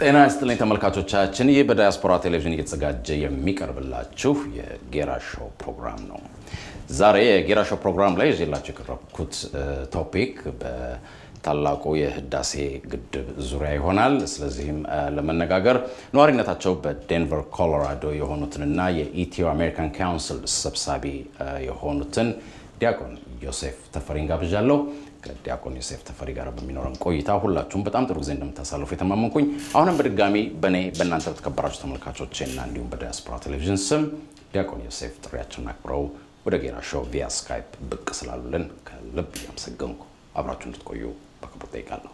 ጤና ይስጥልኝ ተመልካቾቻችን፣ ይህ በዳያስፖራ ቴሌቪዥን እየተዘጋጀ የሚቀርብላችሁ የጌራ ሾው ፕሮግራም ነው። ዛሬ የጌራ ሾው ፕሮግራም ላይ ይዤላችሁ የቀረብኩት ቶፒክ በታላቁ የህዳሴ ግድብ ዙሪያ ይሆናል። ስለዚህም ለመነጋገር ነዋሪነታቸው በዴንቨር ኮሎራዶ የሆኑትንና የኢትዮ አሜሪካን ካውንስል ሰብሳቢ የሆኑትን ዲያቆን ዮሴፍ ተፈሪን ጋብዣለሁ። ከዲያቆን ዮሴፍ ተፈሪ ጋር በሚኖረን ቆይታ ሁላችሁም በጣም ጥሩ ጊዜ እንደምታሳልፉ የተማመንኩኝ፣ አሁንም በድጋሚ በእኔ በእናንተ በተከበራችሁ ተመልካቾቼ እና እንዲሁም በዲያስፖራ ቴሌቪዥን ስም ዲያቆን ዮሴፍ ጥሪያችንን አክብረው ወደ ጌራ ሾው ቪያ ስካይፕ ብቅ ስላሉልን ከልብ እያመሰገንኩ አብራችሁ እንድትቆዩ በክብር ጠይቃለሁ።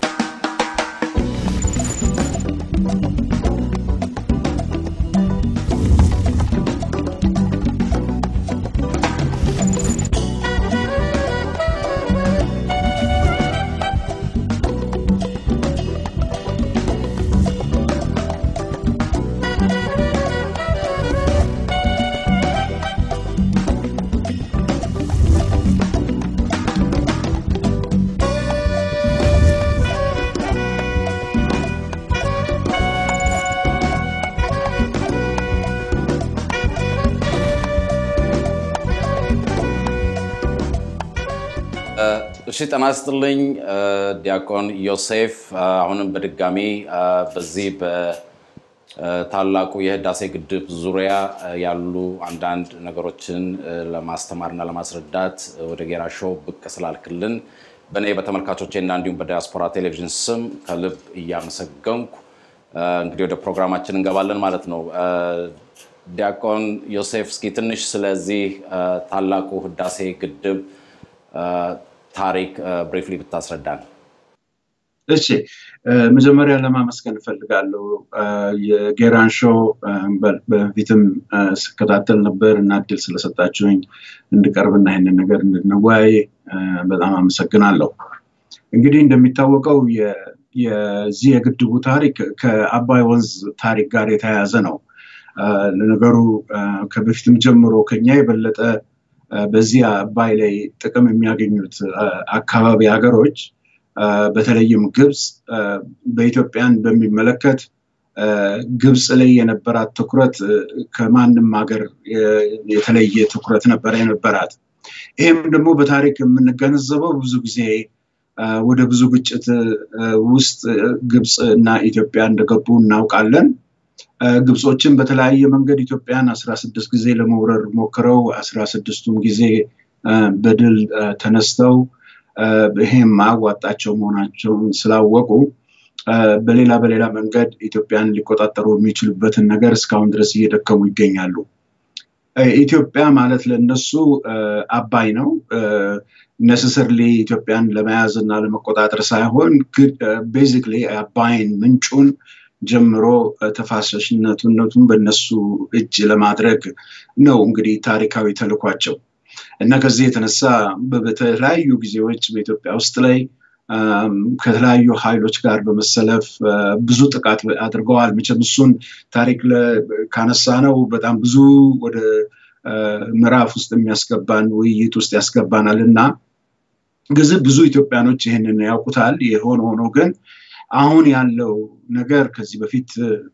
እሺ ጤና ይስጥልኝ ዲያቆን ዮሴፍ፣ አሁንም በድጋሚ በዚህ በታላቁ የህዳሴ ግድብ ዙሪያ ያሉ አንዳንድ ነገሮችን ለማስተማርና ለማስረዳት ወደ ጌራ ሾው ብቅ ስላልክልን በእኔ በተመልካቾቼ እና እንዲሁም በዲያስፖራ ቴሌቪዥን ስም ከልብ እያመሰገንኩ እንግዲህ ወደ ፕሮግራማችን እንገባለን ማለት ነው። ዲያቆን ዮሴፍ እስኪ ትንሽ ስለዚህ ታላቁ ህዳሴ ግድብ ታሪክ ብሪፍሊ ብታስረዳን። እሺ፣ መጀመሪያ ለማመስገን እፈልጋለሁ። የጌራን ሾው በፊትም ስከታተል ነበር እና እድል ስለሰጣችሁኝ እንድቀርብና ይህንን ነገር እንድንወያይ በጣም አመሰግናለሁ። እንግዲህ እንደሚታወቀው የዚህ የግድቡ ታሪክ ከአባይ ወንዝ ታሪክ ጋር የተያያዘ ነው። ለነገሩ ከበፊትም ጀምሮ ከኛ የበለጠ በዚህ አባይ ላይ ጥቅም የሚያገኙት አካባቢ ሀገሮች በተለይም ግብፅ በኢትዮጵያን በሚመለከት ግብፅ ላይ የነበራት ትኩረት ከማንም ሀገር የተለየ ትኩረት ነበረ የነበራት። ይህም ደግሞ በታሪክ የምንገነዘበው ብዙ ጊዜ ወደ ብዙ ግጭት ውስጥ ግብፅ እና ኢትዮጵያ እንደገቡ እናውቃለን። ግብጾችን በተለያየ መንገድ ኢትዮጵያን አስራ ስድስት ጊዜ ለመውረር ሞክረው አስራ ስድስቱም ጊዜ በድል ተነስተው ይሄም ማዋጣቸው መሆናቸውን ስላወቁ በሌላ በሌላ መንገድ ኢትዮጵያን ሊቆጣጠሩ የሚችሉበትን ነገር እስካሁን ድረስ እየደከሙ ይገኛሉ። ኢትዮጵያ ማለት ለነሱ አባይ ነው። ነስሰርሊ ኢትዮጵያን ለመያዝ እና ለመቆጣጠር ሳይሆን ቤዚክሊ አባይን ምንጩን ጀምሮ ተፋሰሽነቱነቱን በነሱ እጅ ለማድረግ ነው እንግዲህ ታሪካዊ ተልኳቸው እና ከዚህ የተነሳ በተለያዩ ጊዜዎች በኢትዮጵያ ውስጥ ላይ ከተለያዩ ኃይሎች ጋር በመሰለፍ ብዙ ጥቃት አድርገዋል። መቼም እሱን ታሪክ ካነሳ ነው በጣም ብዙ ወደ ምዕራፍ ውስጥ የሚያስገባን ውይይት ውስጥ ያስገባናል እና ግዝብ ብዙ ኢትዮጵያኖች ይህንን ያውቁታል። የሆነ ሆኖ ግን አሁን ያለው ነገር ከዚህ በፊት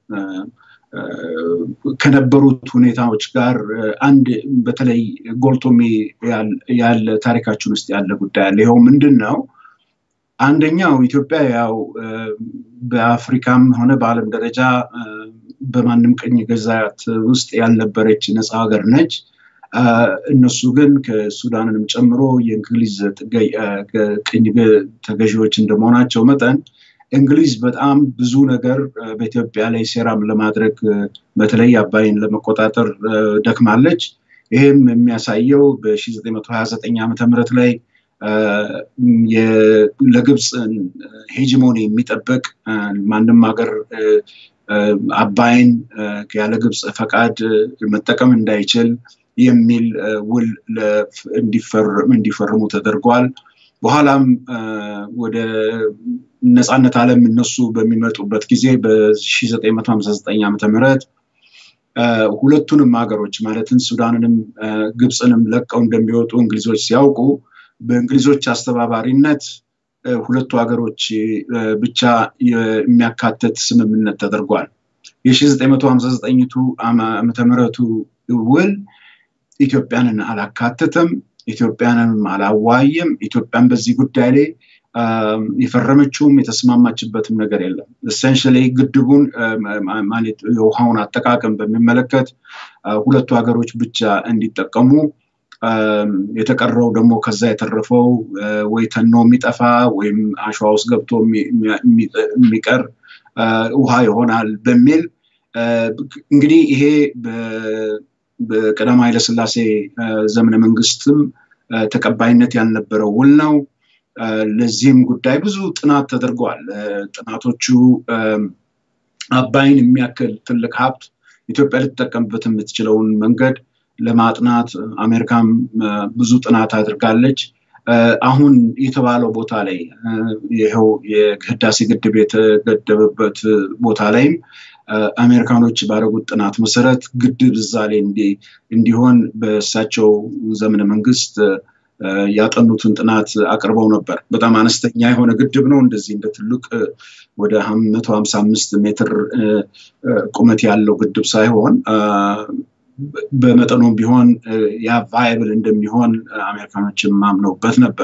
ከነበሩት ሁኔታዎች ጋር አንድ በተለይ ጎልቶ ያለ ታሪካችን ውስጥ ያለ ጉዳይ አለ። ይኸው ምንድን ነው? አንደኛው ኢትዮጵያ ያው በአፍሪካም ሆነ በዓለም ደረጃ በማንም ቅኝ ግዛት ውስጥ ያልነበረች ነፃ ሀገር ነች። እነሱ ግን ከሱዳንንም ጨምሮ የእንግሊዝ ቅኝ ተገዢዎች እንደመሆናቸው መጠን እንግሊዝ በጣም ብዙ ነገር በኢትዮጵያ ላይ ሴራም ለማድረግ በተለይ አባይን ለመቆጣጠር ደክማለች። ይህም የሚያሳየው በ1929 ዓመተ ምህረት ላይ ለግብፅ ሄጂሞኒ የሚጠብቅ ማንም ሀገር አባይን ያለ ግብፅ ፈቃድ መጠቀም እንዳይችል የሚል ውል እንዲፈርሙ ተደርጓል። በኋላም ወደ ነፃነት ዓለም እነሱ በሚመጡበት ጊዜ በ1959 ዓመተ ምህረት ሁለቱንም ሀገሮች ማለትም ሱዳንንም ግብፅንም ለቀው እንደሚወጡ እንግሊዞች ሲያውቁ በእንግሊዞች አስተባባሪነት ሁለቱ ሀገሮች ብቻ የሚያካትት ስምምነት ተደርጓል። የ1959ቱ ዓመተ ምህረቱ ውል ኢትዮጵያንን አላካተተም፣ ኢትዮጵያንንም አላዋየም። ኢትዮጵያን በዚህ ጉዳይ ላይ የፈረመችውም የተስማማችበትም ነገር የለም። ኤሰንሽሊ ግድቡን ማለት የውሃውን አጠቃቀም በሚመለከት ሁለቱ ሀገሮች ብቻ እንዲጠቀሙ የተቀረው ደግሞ ከዛ የተረፈው ወይ ተኖ የሚጠፋ ወይም አሸዋ ውስጥ ገብቶ የሚቀር ውሃ ይሆናል በሚል እንግዲህ ይሄ በቀዳማዊ ኃይለሥላሴ ዘመነ መንግስትም ተቀባይነት ያልነበረው ውል ነው። ለዚህም ጉዳይ ብዙ ጥናት ተደርገዋል። ጥናቶቹ አባይን የሚያክል ትልቅ ሀብት ኢትዮጵያ ልትጠቀምበት የምትችለውን መንገድ ለማጥናት አሜሪካም ብዙ ጥናት አድርጋለች። አሁን የተባለው ቦታ ላይ ይኸው የህዳሴ ግድብ የተገደበበት ቦታ ላይም አሜሪካኖች ባደረጉት ጥናት መሰረት ግድብ እዛ ላይ እንዲሆን በእሳቸው ዘመነ መንግስት ያጠኑትን ጥናት አቅርበው ነበር። በጣም አነስተኛ የሆነ ግድብ ነው። እንደዚህ እንደ ትልቅ ወደ መቶ ሀምሳ አምስት ሜትር ቁመት ያለው ግድብ ሳይሆን በመጠኑም ቢሆን ያ ቫይብል እንደሚሆን አሜሪካኖችም ማምነውበት ነበር።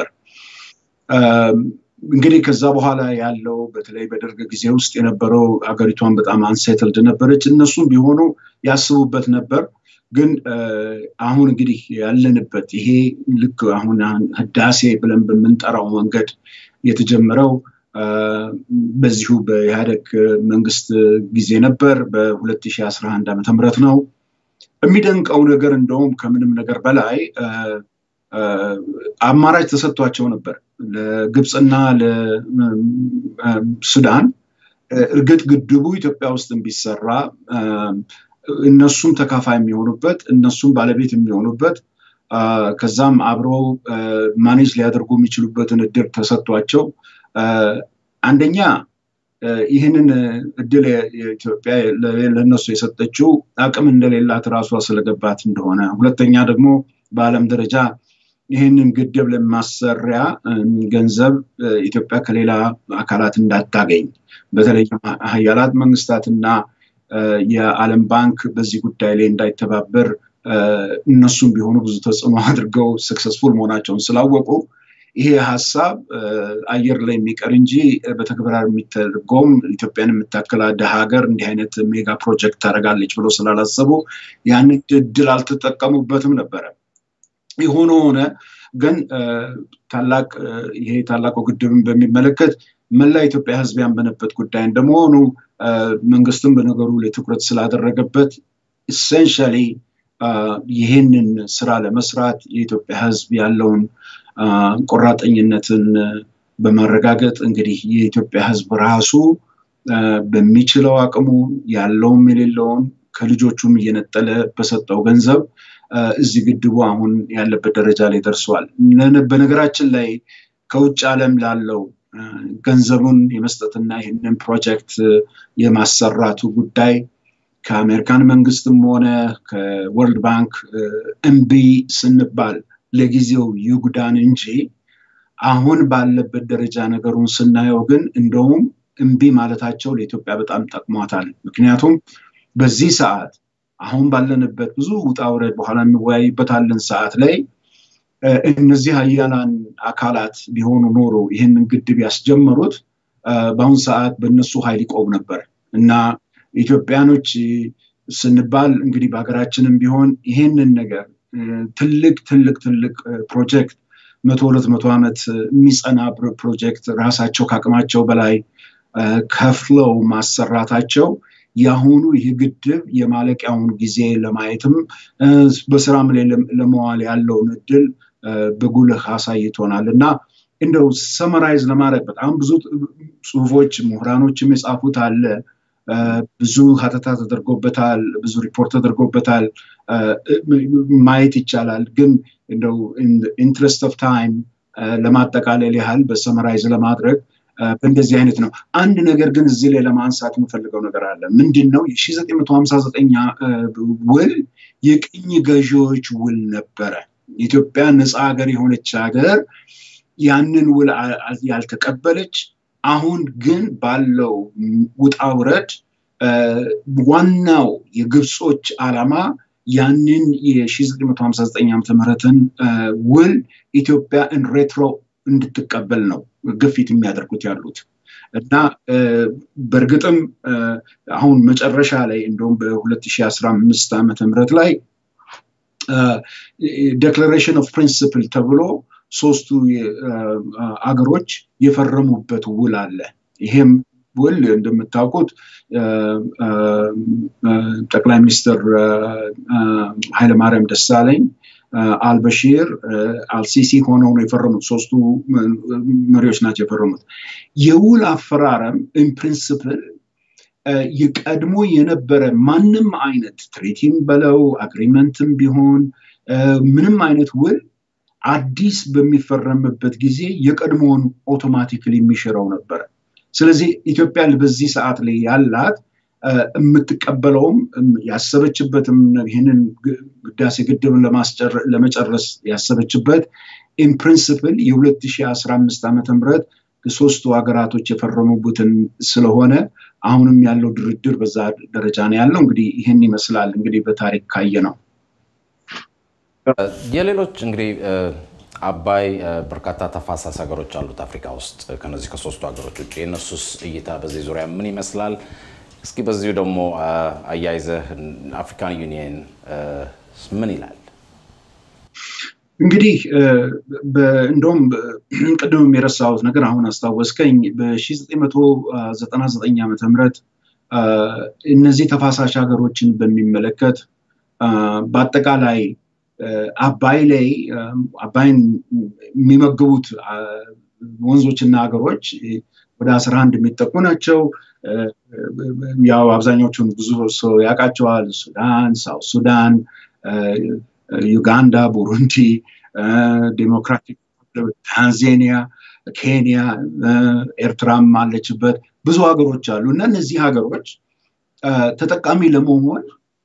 እንግዲህ ከዛ በኋላ ያለው በተለይ በደርግ ጊዜ ውስጥ የነበረው ሀገሪቷን በጣም አንሴትልድ ነበረች። እነሱም ቢሆኑ ያስቡበት ነበር። ግን አሁን እንግዲህ ያለንበት ይሄ ልክ አሁን ህዳሴ ብለን በምንጠራው መንገድ የተጀመረው በዚሁ በኢህአደግ መንግስት ጊዜ ነበር። በ2011 ዓመተ ምህረት ነው። የሚደንቀው ነገር እንደውም ከምንም ነገር በላይ አማራጭ ተሰጥቷቸው ነበር ለግብፅና ለሱዳን። እርግጥ ግድቡ ኢትዮጵያ ውስጥ ቢሰራ እነሱም ተካፋይ የሚሆኑበት እነሱም ባለቤት የሚሆኑበት ከዛም አብረው ማኔጅ ሊያደርጉ የሚችሉበትን እድል ተሰጥቷቸው አንደኛ ይህንን እድል ኢትዮጵያ ለነሱ የሰጠችው አቅም እንደሌላት ራሷ ስለገባት እንደሆነ፣ ሁለተኛ ደግሞ በዓለም ደረጃ ይህንን ግድብ ለማሰሪያ ገንዘብ ኢትዮጵያ ከሌላ አካላት እንዳታገኝ በተለይ ሀያላት መንግስታትና የዓለም ባንክ በዚህ ጉዳይ ላይ እንዳይተባበር እነሱም ቢሆኑ ብዙ ተጽዕኖ አድርገው ሰክሰስፉል መሆናቸውን ስላወቁ ይሄ ሀሳብ አየር ላይ የሚቀር እንጂ በተግባር የሚተርጎም ኢትዮጵያን የምታክል ድሃ ሀገር እንዲህ አይነት ሜጋ ፕሮጀክት ታደርጋለች ብሎ ስላላሰቡ ያንን እድል አልተጠቀሙበትም ነበረ። የሆነ ሆነ ግን ታላቅ ይሄ ታላቁ ግድብን በሚመለከት መላ ኢትዮጵያ ሕዝብ ያመነበት ጉዳይ እንደመሆኑ መንግስትም በነገሩ ላይ ትኩረት ስላደረገበት ኢሴንሻሊ ይህንን ስራ ለመስራት የኢትዮጵያ ሕዝብ ያለውን ቆራጠኝነትን በማረጋገጥ እንግዲህ የኢትዮጵያ ሕዝብ ራሱ በሚችለው አቅሙ ያለውም የሌለውን ከልጆቹም እየነጠለ በሰጠው ገንዘብ እዚህ ግድቡ አሁን ያለበት ደረጃ ላይ ደርሷል። በነገራችን ላይ ከውጭ ዓለም ላለው ገንዘቡን የመስጠትና ይህንን ፕሮጀክት የማሰራቱ ጉዳይ ከአሜሪካን መንግስትም ሆነ ከወርልድ ባንክ እምቢ ስንባል ለጊዜው ይጉዳን እንጂ አሁን ባለበት ደረጃ ነገሩን ስናየው ግን እንደውም እምቢ ማለታቸው ለኢትዮጵያ በጣም ጠቅሟታል። ምክንያቱም በዚህ ሰዓት አሁን ባለንበት ብዙ ውጣ ውረድ በኋላ እንወያይበታለን ሰዓት ላይ እነዚህ ሀያላን አካላት ቢሆኑ ኖሮ ይህንን ግድብ ያስጀመሩት በአሁን ሰዓት በእነሱ ኃይል ይቆም ነበር እና ኢትዮጵያኖች ስንባል እንግዲህ በሀገራችንም ቢሆን ይህንን ነገር ትልቅ ትልቅ ትልቅ ፕሮጀክት መቶ ሁለት መቶ ዓመት የሚጸና ፕሮጀክት ራሳቸው ከአቅማቸው በላይ ከፍለው ማሰራታቸው የአሁኑ ይህ ግድብ የማለቂያውን ጊዜ ለማየትም በስራም ላይ ለመዋል ያለውን እድል በጉልህ አሳይቶናል እና እንደው ሰመራይዝ ለማድረግ በጣም ብዙ ጽሁፎች ምሁራኖችም የጻፉት አለ። ብዙ ሀተታ ተደርጎበታል፣ ብዙ ሪፖርት ተደርጎበታል። ማየት ይቻላል። ግን እንደው ኢንትረስት ኦፍ ታይም ለማጠቃለል ያህል በሰመራይዝ ለማድረግ በእንደዚህ አይነት ነው። አንድ ነገር ግን እዚህ ላይ ለማንሳት የምፈልገው ነገር አለ። ምንድን ነው? የ1959 ውል የቅኝ ገዢዎች ውል ነበረ። ኢትዮጵያ ነፃ ሀገር የሆነች ሀገር ያንን ውል ያልተቀበለች አሁን ግን ባለው ውጣ ውረድ ዋናው የግብጾች ዓላማ ያንን የ1959 ዓመተ ምህረትን ውል ኢትዮጵያ ሬትሮ እንድትቀበል ነው ግፊት የሚያደርጉት ያሉት እና በእርግጥም አሁን መጨረሻ ላይ እንደውም በ2015 ዓመተ ምህረት ላይ ዴክላሬሽን ኦፍ ፕሪንስፕል ተብሎ ሶስቱ አገሮች የፈረሙበት ውል አለ። ይሄም ውል እንደምታውቁት ጠቅላይ ሚኒስትር ኃይለማርያም ደሳለኝ አልበሺር አልሲሲ ሆነው ነው የፈረሙት። ሶስቱ መሪዎች ናቸው የፈረሙት። የውል አፈራረም ኢን ፕሪንስፕል የቀድሞ የነበረ ማንም አይነት ትሪቲም በለው አግሪመንትም ቢሆን ምንም አይነት ውል አዲስ በሚፈረምበት ጊዜ የቀድሞውን ኦቶማቲክሊ የሚሽረው ነበረ። ስለዚህ ኢትዮጵያ በዚህ ሰዓት ላይ ያላት የምትቀበለውም ያሰበችበትም ይህንን ህዳሴ ግድብን ለመጨረስ ያሰበችበት ኢን ፕሪንስፕል የ2015 ዓመተ ምህረት ሶስቱ ሀገራቶች የፈረሙበትን ስለሆነ አሁንም ያለው ድርድር በዛ ደረጃ ነው ያለው። እንግዲህ ይህን ይመስላል እንግዲህ በታሪክ ካየ ነው። የሌሎች እንግዲህ አባይ በርካታ ተፋሳሽ ሀገሮች አሉት አፍሪካ ውስጥ ከነዚህ ከሶስቱ ሀገሮች ውጭ የእነሱስ እይታ በዚህ ዙሪያ ምን ይመስላል? እስኪ በዚሁ ደግሞ አያይዘህ አፍሪካን ዩኒየን ምን ይላል? እንግዲህ እንደውም ቅድም የረሳሁት ነገር አሁን አስታወስከኝ። በ1999 ዓመተ ምህረት እነዚህ ተፋሳሽ ሀገሮችን በሚመለከት በአጠቃላይ አባይ ላይ አባይን የሚመግቡት ወንዞችና ሀገሮች ወደ አስራ አንድ የሚጠቁ ናቸው። ያው አብዛኛዎቹን ብዙ ሰው ያውቃቸዋል። ሱዳን፣ ሳውት ሱዳን፣ ዩጋንዳ፣ ቡሩንዲ፣ ዴሞክራቲክ ታንዛኒያ፣ ኬንያ፣ ኤርትራም አለችበት። ብዙ ሀገሮች አሉ እና እነዚህ ሀገሮች ተጠቃሚ ለመሆን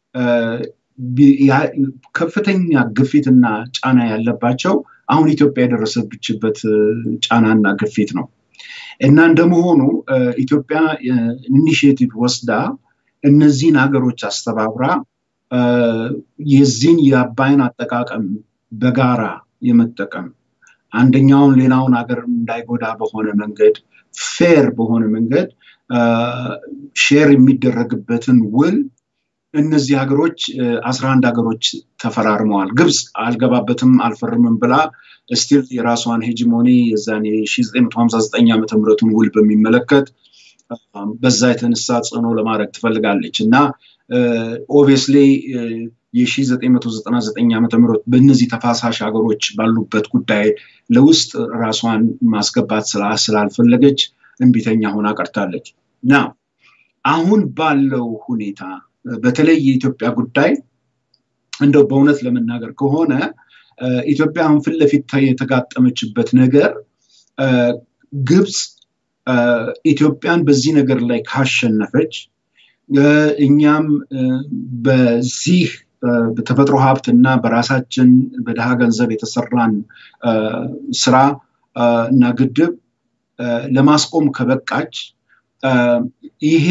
ከፍተኛ ግፊትና ጫና ያለባቸው አሁን ኢትዮጵያ የደረሰብችበት ጫናና ግፊት ነው እና እንደመሆኑ ኢትዮጵያ ኢኒሽቲቭ ወስዳ እነዚህን ሀገሮች አስተባብራ የዚህን የአባይን አጠቃቀም በጋራ የመጠቀም አንደኛውን ሌላውን ሀገር እንዳይጎዳ በሆነ መንገድ ፌር በሆነ መንገድ ሼር የሚደረግበትን ውል እነዚህ ሀገሮች አስራ አንድ ሀገሮች ተፈራርመዋል። ግብፅ አልገባበትም አልፈርምም ብላ ስቲል የራሷን ሄጂሞኒ የዛን የ1959 ዓመተ ምህረቱን ውል በሚመለከት በዛ የተነሳ ጽዕኖ ለማድረግ ትፈልጋለች እና ኦብቪየስሊ የ1999 ዓመተ ምህረት በእነዚህ ተፋሳሽ ሀገሮች ባሉበት ጉዳይ ለውስጥ ራሷን ማስገባት ስላልፈለገች እንቢተኛ ሆና ቀርታለች እና አሁን ባለው ሁኔታ በተለይ የኢትዮጵያ ጉዳይ እንደው በእውነት ለመናገር ከሆነ ኢትዮጵያ አሁን ፊት ለፊት የተጋጠመችበት ነገር ግብፅ ኢትዮጵያን በዚህ ነገር ላይ ካሸነፈች እኛም በዚህ በተፈጥሮ ሀብት እና በራሳችን በድሃ ገንዘብ የተሰራን ስራ እና ግድብ ለማስቆም ከበቃች ይሄ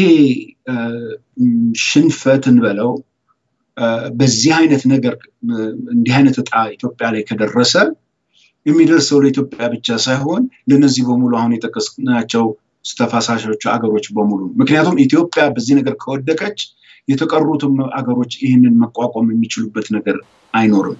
ሽንፈትን በለው በዚህ አይነት ነገር እንዲህ አይነት እጣ ኢትዮጵያ ላይ ከደረሰ የሚደርሰው ለኢትዮጵያ ብቻ ሳይሆን ለነዚህ በሙሉ አሁን የጠቀስናቸው ተፋሳሾቹ አገሮች በሙሉ ምክንያቱም ኢትዮጵያ በዚህ ነገር ከወደቀች የተቀሩትም አገሮች ይህንን መቋቋም የሚችሉበት ነገር አይኖርም።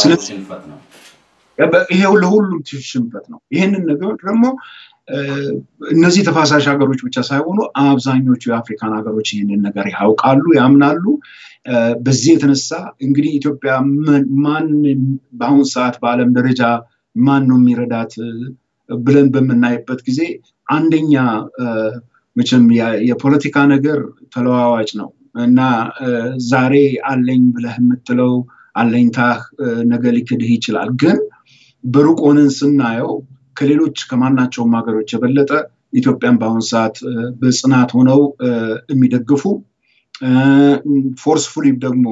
ይሄው ለሁሉም ሽንፈት ነው። ይህንን ነገር ደግሞ እነዚህ ተፋሳሽ ሀገሮች ብቻ ሳይሆኑ አብዛኞቹ የአፍሪካን ሀገሮች ይህንን ነገር ያውቃሉ፣ ያምናሉ። በዚህ የተነሳ እንግዲህ ኢትዮጵያ ማን በአሁኑ ሰዓት በዓለም ደረጃ ማን ነው የሚረዳት ብለን በምናይበት ጊዜ አንደኛ መቼም የፖለቲካ ነገር ተለዋዋጭ ነው እና ዛሬ አለኝ ብለህ የምትለው አለኝታህ ነገ ሊክድህ ይችላል። ግን በሩቅ ሆነን ስናየው ከሌሎች ከማናቸውም ሀገሮች የበለጠ ኢትዮጵያን በአሁኑ ሰዓት በጽናት ሆነው የሚደግፉ ፎርስፉሊ ደግሞ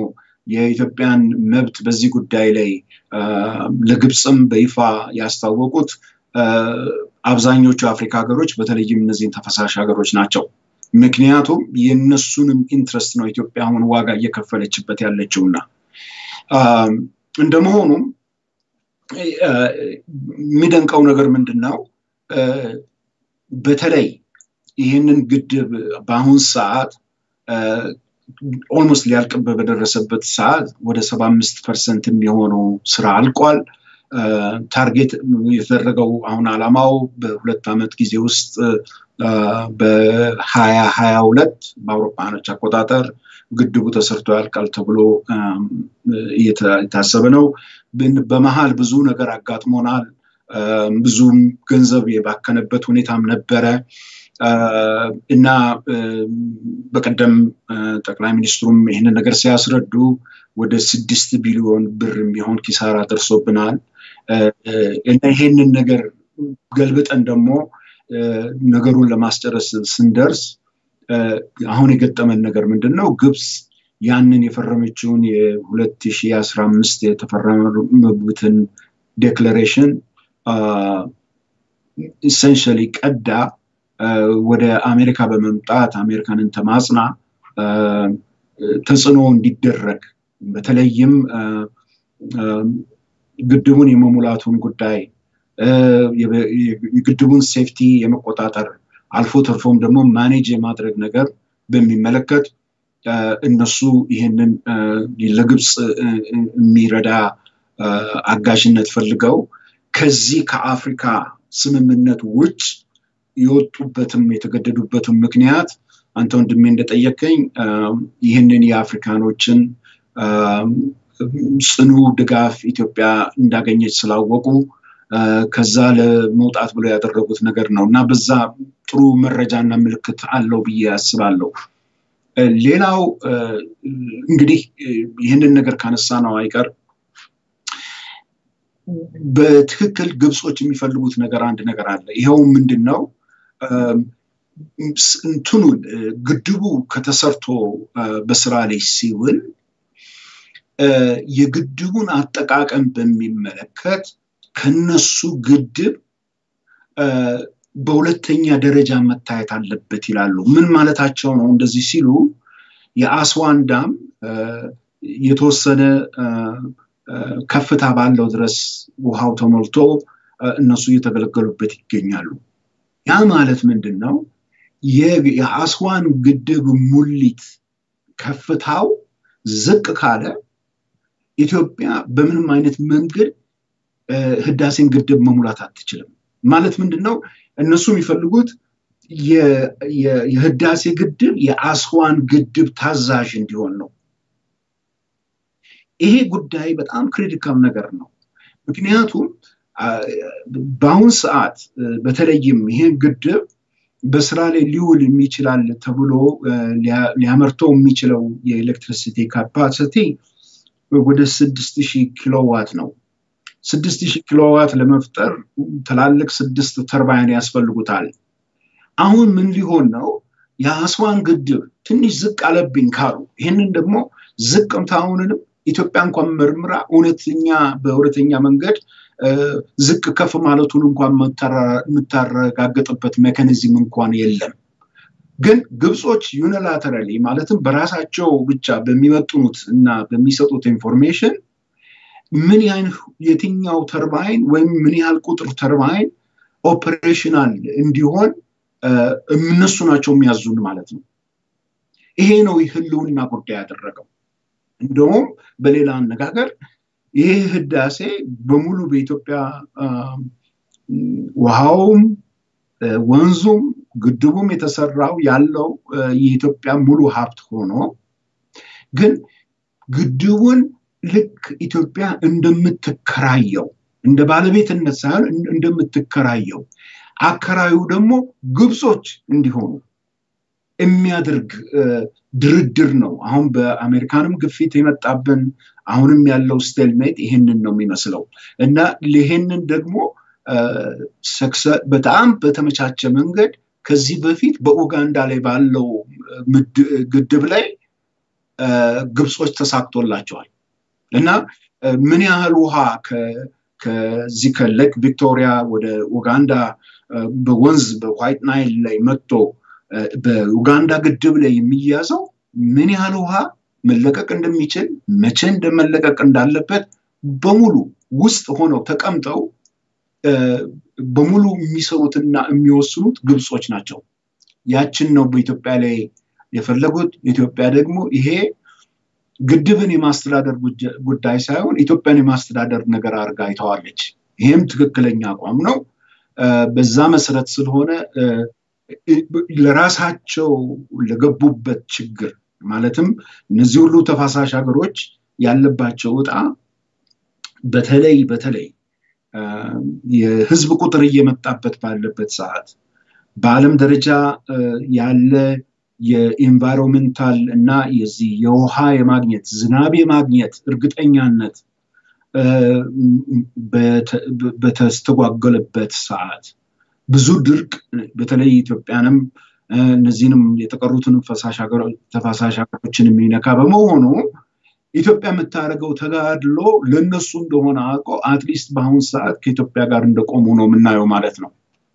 የኢትዮጵያን መብት በዚህ ጉዳይ ላይ ለግብፅም በይፋ ያስታወቁት አብዛኞቹ የአፍሪካ ሀገሮች በተለይም እነዚህን ተፈሳሽ ሀገሮች ናቸው። ምክንያቱም የእነሱንም ኢንትረስት ነው ኢትዮጵያ አሁን ዋጋ እየከፈለችበት ያለችውና እንደመሆኑም የሚደንቀው ነገር ምንድን ነው? በተለይ ይህንን ግድብ በአሁን ሰዓት ኦልሞስት ሊያልቅበት በደረሰበት ሰዓት ወደ ሰባ አምስት ፐርሰንት የሚሆነው ስራ አልቋል። ታርጌት የተደረገው አሁን አላማው በሁለት ዓመት ጊዜ ውስጥ በሀያ ሀያ ሁለት በአውሮፓኖች አቆጣጠር ግድቡ ተሰርቶ ያልቃል ተብሎ እየታሰበ ነው። በመሀል ብዙ ነገር አጋጥሞናል። ብዙም ገንዘብ የባከነበት ሁኔታም ነበረ እና በቀደም ጠቅላይ ሚኒስትሩም ይህንን ነገር ሲያስረዱ ወደ ስድስት ቢሊዮን ብር የሚሆን ኪሳራ ደርሶብናል እና ይሄንን ነገር ገልብጠን ደግሞ ነገሩን ለማስጨረስ ስንደርስ አሁን የገጠመን ነገር ምንድን ነው? ግብፅ ያንን የፈረመችውን የ2015 የተፈረመበትን ዴክለሬሽን ኢሰንሻሊ ቀዳ ወደ አሜሪካ በመምጣት አሜሪካንን ተማጽና ተጽዕኖ እንዲደረግ በተለይም ግድቡን የመሙላቱን ጉዳይ የግድቡን ሴፍቲ የመቆጣጠር አልፎ ተርፎም ደግሞ ማኔጅ የማድረግ ነገር በሚመለከት እነሱ ይህንን ለግብፅ የሚረዳ አጋዥነት ፈልገው ከዚህ ከአፍሪካ ስምምነት ውጭ የወጡበትም የተገደዱበትም ምክንያት አንተ ወንድሜ እንደጠየቀኝ ይህንን የአፍሪካኖችን ጽኑ ድጋፍ ኢትዮጵያ እንዳገኘች ስላወቁ ከዛ ለመውጣት ብለው ያደረጉት ነገር ነው እና በዛ ጥሩ መረጃና ምልክት አለው ብዬ አስባለሁ። ሌላው እንግዲህ ይህንን ነገር ካነሳ ነው አይቀር በትክክል ግብጾች የሚፈልጉት ነገር አንድ ነገር አለ። ይኸው ምንድን ነው? እንትኑን ግድቡ ከተሰርቶ በስራ ላይ ሲውል የግድቡን አጠቃቀም በሚመለከት ከነሱ ግድብ በሁለተኛ ደረጃ መታየት አለበት ይላሉ። ምን ማለታቸው ነው? እንደዚህ ሲሉ የአስዋን ዳም የተወሰነ ከፍታ ባለው ድረስ ውሃው ተሞልቶ እነሱ እየተገለገሉበት ይገኛሉ። ያ ማለት ምንድን ነው? የአስዋን ግድብ ሙሊት ከፍታው ዝቅ ካለ ኢትዮጵያ በምንም አይነት መንገድ ህዳሴን ግድብ መሙላት አትችልም። ማለት ምንድን ነው? እነሱ የሚፈልጉት የህዳሴ ግድብ የአስዋን ግድብ ታዛዥ እንዲሆን ነው። ይሄ ጉዳይ በጣም ክሪቲካል ነገር ነው። ምክንያቱም በአሁን ሰዓት በተለይም ይሄን ግድብ በስራ ላይ ሊውል የሚችላል ተብሎ ሊያመርተው የሚችለው የኤሌክትሪሲቲ ካፓሲቲ ወደ ስድስት ሺህ ኪሎዋት ነው። ስድስት ሺህ ኪሎዋት ለመፍጠር ትላልቅ ስድስት ተርባይን ያስፈልጉታል። አሁን ምን ሊሆን ነው? የአስዋን ግድብ ትንሽ ዝቅ አለብኝ ካሉ ይህንን ደግሞ ዝቅምታውንንም ኢትዮጵያ እንኳን መርምራ እውነተኛ በእውነተኛ መንገድ ዝቅ ከፍ ማለቱን እንኳን የምታረጋግጥበት ሜካኒዝም እንኳን የለም። ግን ግብጾች ዩኒላተራሊ ማለትም በራሳቸው ብቻ በሚመጥኑት እና በሚሰጡት ኢንፎርሜሽን ምን ያህል የትኛው ተርባይን ወይም ምን ያህል ቁጥር ተርባይን ኦፕሬሽናል እንዲሆን እነሱ ናቸው የሚያዙን ማለት ነው። ይሄ ነው ህልውና ጉዳይ ያደረገው። እንደውም በሌላ አነጋገር ይሄ ህዳሴ በሙሉ በኢትዮጵያ ውሃውም ወንዙም ግድቡም የተሰራው ያለው የኢትዮጵያ ሙሉ ሀብት ሆኖ ግን ግድቡን ልክ ኢትዮጵያ እንደምትከራየው እንደ ባለቤትነት ሳይሆን እንደምትከራየው አከራዩ ደግሞ ግብጾች እንዲሆኑ የሚያደርግ ድርድር ነው። አሁን በአሜሪካንም ግፊት የመጣብን አሁንም ያለው ስቴልሜት ይህንን ነው የሚመስለው እና ይህንን ደግሞ በጣም በተመቻቸ መንገድ ከዚህ በፊት በኡጋንዳ ላይ ባለው ግድብ ላይ ግብጾች ተሳክቶላቸዋል እና ምን ያህል ውሃ ከዚህ ከሌክ ቪክቶሪያ ወደ ኡጋንዳ በወንዝ በዋይት ናይል ላይ መጥቶ በኡጋንዳ ግድብ ላይ የሚያዘው ምን ያህል ውሃ መለቀቅ እንደሚችል መቼ እንደመለቀቅ እንዳለበት በሙሉ ውስጥ ሆነው ተቀምጠው በሙሉ የሚሰሩትና የሚወስኑት ግብጾች ናቸው። ያችን ነው በኢትዮጵያ ላይ የፈለጉት። ኢትዮጵያ ደግሞ ይሄ ግድብን የማስተዳደር ጉዳይ ሳይሆን ኢትዮጵያን የማስተዳደር ነገር አድርጋ አይተዋለች። ይሄም ትክክለኛ አቋም ነው። በዛ መሰረት ስለሆነ ለራሳቸው ለገቡበት ችግር ማለትም እነዚህ ሁሉ ተፋሳሽ ሀገሮች ያለባቸው እጣ በተለይ በተለይ የህዝብ ቁጥር እየመጣበት ባለበት ሰዓት በዓለም ደረጃ ያለ የኢንቫይሮንመንታል እና የዚህ የውሃ የማግኘት ዝናብ የማግኘት እርግጠኛነት በተስተጓጎለበት ሰዓት ብዙ ድርቅ በተለይ ኢትዮጵያንም እነዚህንም የተቀሩትንም ተፋሳሽ ሀገሮችን የሚነካ በመሆኑ ኢትዮጵያ የምታደርገው ተጋድሎ ለእነሱ እንደሆነ አውቀው አትሊስት በአሁኑ ሰዓት ከኢትዮጵያ ጋር እንደቆሙ ነው የምናየው ማለት ነው።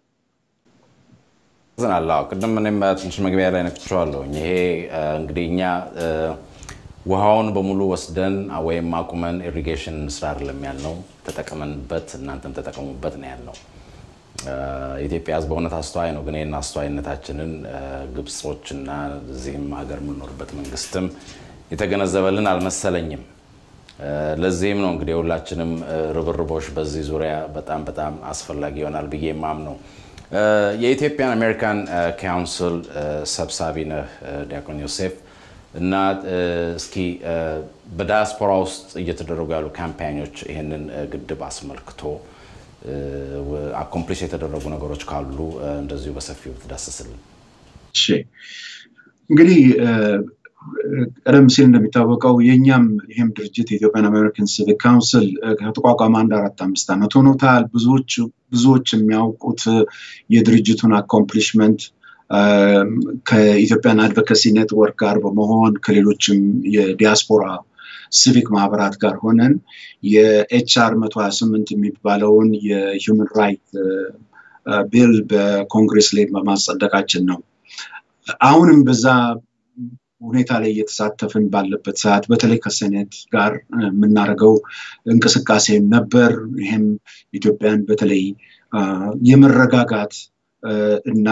ዝናላ ቅድም እኔም ትንሽ መግቢያ ላይ ነክቼዋለሁ። ይሄ እንግዲህ እኛ ውሃውን በሙሉ ወስደን ወይም አቁመን ኢሪጌሽን ስራ አይደለም ያልነው፣ ተጠቀመንበት፣ እናንተም ተጠቀሙበት ነው ያልነው። የኢትዮጵያ ሕዝብ በእውነት አስተዋይ ነው። ግን ይህን አስተዋይነታችንን ግብጾች እና እዚህም ሀገር የምንኖርበት መንግስትም የተገነዘበልን አልመሰለኝም። ለዚህም ነው እንግዲህ የሁላችንም ርብርቦች በዚህ ዙሪያ በጣም በጣም አስፈላጊ ይሆናል ብዬ የማምነው። የኢትዮጵያን አሜሪካን ካውንስል ሰብሳቢ ነህ ዲያቆን ዮሴፍ እና እስኪ በዳያስፖራ ውስጥ እየተደረጉ ያሉ ካምፓኞች ይህንን ግድብ አስመልክቶ አኮምፕሊሽ የተደረጉ ነገሮች ካሉ እንደዚሁ በሰፊው ትዳስስልን። እሺ እንግዲህ ቀደም ሲል እንደሚታወቀው የእኛም ይህም ድርጅት የኢትዮጵያን አሜሪካን ሲቪክ ካውንስል ከተቋቋመ አንድ አራት አምስት ዓመት ሆኖታል። ብዙዎች የሚያውቁት የድርጅቱን አኮምፕሊሽመንት ከኢትዮጵያን አድቮካሲ ኔትወርክ ጋር በመሆን ከሌሎችም የዲያስፖራ ሲቪክ ማህበራት ጋር ሆነን የኤችአር መቶ ሀያ ስምንት የሚባለውን የሂውመን ራይት ቢል በኮንግሬስ ላይ በማጸደቃችን ነው። አሁንም በዛ ሁኔታ ላይ እየተሳተፍን ባለበት ሰዓት በተለይ ከሴኔት ጋር የምናደርገው እንቅስቃሴ ነበር። ይህም ኢትዮጵያን በተለይ የመረጋጋት እና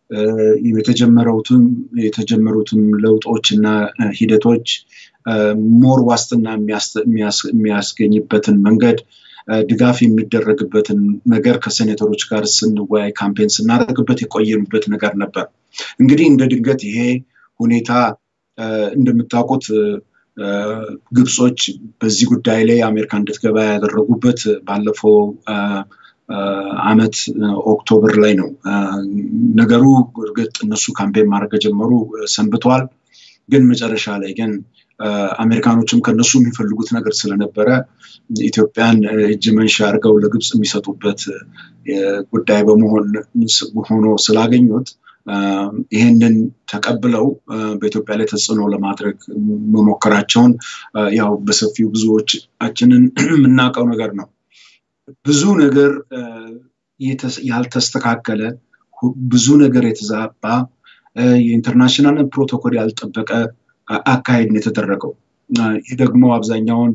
የተጀመሩትም ለውጦች እና ሂደቶች ሞር ዋስትና የሚያስገኝበትን መንገድ ድጋፍ የሚደረግበትን ነገር ከሴኔተሮች ጋር ስንወያይ ካምፔን ስናደርግበት የቆየንበት ነገር ነበር። እንግዲህ እንደ ድንገት ይሄ ሁኔታ እንደምታውቁት ግብጾች በዚህ ጉዳይ ላይ አሜሪካ እንድትገባ ያደረጉበት ባለፈው አመት ኦክቶበር ላይ ነው። ነገሩ እርግጥ እነሱ ካምፔን ማድረግ ከጀመሩ ሰንብተዋል። ግን መጨረሻ ላይ ግን አሜሪካኖችም ከነሱ የሚፈልጉት ነገር ስለነበረ ኢትዮጵያን እጅ መንሻ አድርገው ለግብፅ የሚሰጡበት ጉዳይ በመሆን ሆኖ ስላገኙት ይህንን ተቀብለው በኢትዮጵያ ላይ ተጽዕኖ ለማድረግ መሞከራቸውን ያው በሰፊው ብዙዎቻችንን የምናውቀው ነገር ነው። ብዙ ነገር ያልተስተካከለ ብዙ ነገር የተዛባ የኢንተርናሽናል ፕሮቶኮል ያልጠበቀ አካሄድ ነው የተደረገው። ይህ ደግሞ አብዛኛውን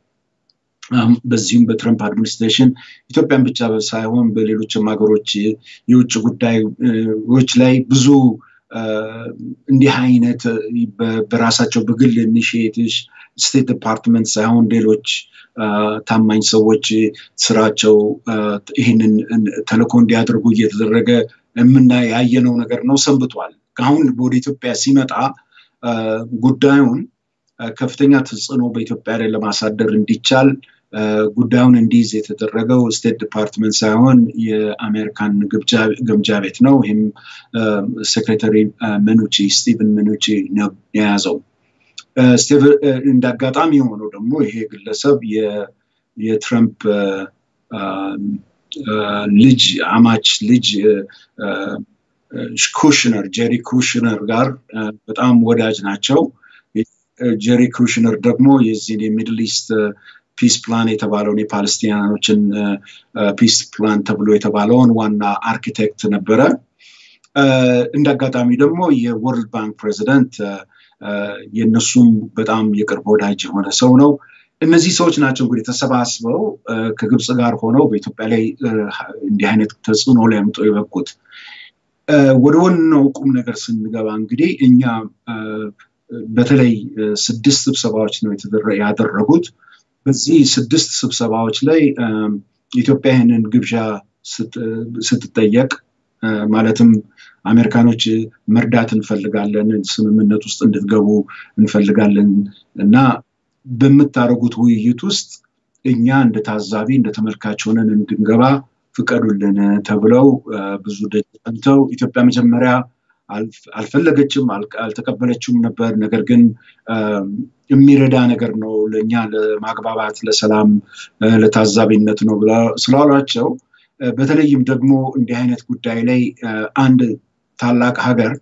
በዚሁም በትረምፕ አድሚኒስትሬሽን ኢትዮጵያን ብቻ ሳይሆን በሌሎችም ሀገሮች የውጭ ጉዳዮች ላይ ብዙ እንዲህ አይነት በራሳቸው በግል ኢኒሽቲቭ ስቴት ዲፓርትመንት ሳይሆን ሌሎች ታማኝ ሰዎች ስራቸው ይህንን ተልእኮ እንዲያደርጉ እየተደረገ የምና ያየነው ነገር ነው ሰንብቷል። አሁን ወደ ኢትዮጵያ ሲመጣ ጉዳዩን ከፍተኛ ተጽዕኖ በኢትዮጵያ ላይ ለማሳደር እንዲቻል ጉዳዩን እንዲይዝ የተደረገው ስቴት ዲፓርትመንት ሳይሆን የአሜሪካን ግምጃ ቤት ነው። ይህም ሴክሬታሪ መኑቺ ስቲቨን መኑቺ ነው የያዘው። እንደ አጋጣሚ የሆነው ደግሞ ይሄ ግለሰብ የትረምፕ ልጅ አማች ልጅ ኩሽነር ጄሪ ኩሽነር ጋር በጣም ወዳጅ ናቸው። ጄሪ ኩሽነር ደግሞ የዚህን የሚድል ኢስት ፒስ ፕላን የተባለውን የፓለስቲናኖችን ፒስ ፕላን ተብሎ የተባለውን ዋና አርኪቴክት ነበረ። እንደ አጋጣሚ ደግሞ የወርልድ ባንክ ፕሬዚደንት የእነሱም በጣም የቅርብ ወዳጅ የሆነ ሰው ነው። እነዚህ ሰዎች ናቸው እንግዲህ ተሰባስበው ከግብፅ ጋር ሆነው በኢትዮጵያ ላይ እንዲህ አይነት ተጽዕኖ ሊያምጡ የበቁት። ወደ ዋናው ቁም ነገር ስንገባ እንግዲህ እኛ በተለይ ስድስት ስብሰባዎች ነው ያደረጉት። በዚህ ስድስት ስብሰባዎች ላይ ኢትዮጵያ ይህንን ግብዣ ስትጠየቅ ማለትም አሜሪካኖች መርዳት እንፈልጋለን፣ ስምምነት ውስጥ እንድትገቡ እንፈልጋለን እና በምታደርጉት ውይይት ውስጥ እኛ እንደ ታዛቢ እንደ ተመልካች ሆነን እንድንገባ ፍቀዱልን ተብለው ብዙ ደጅ ጠንተው ኢትዮጵያ መጀመሪያ አልፈለገችም፣ አልተቀበለችም ነበር። ነገር ግን የሚረዳ ነገር ነው ለእኛ ለማግባባት፣ ለሰላም፣ ለታዛቢነት ነው ስላሏቸው በተለይም ደግሞ እንዲህ አይነት ጉዳይ ላይ አንድ ታላቅ ሀገር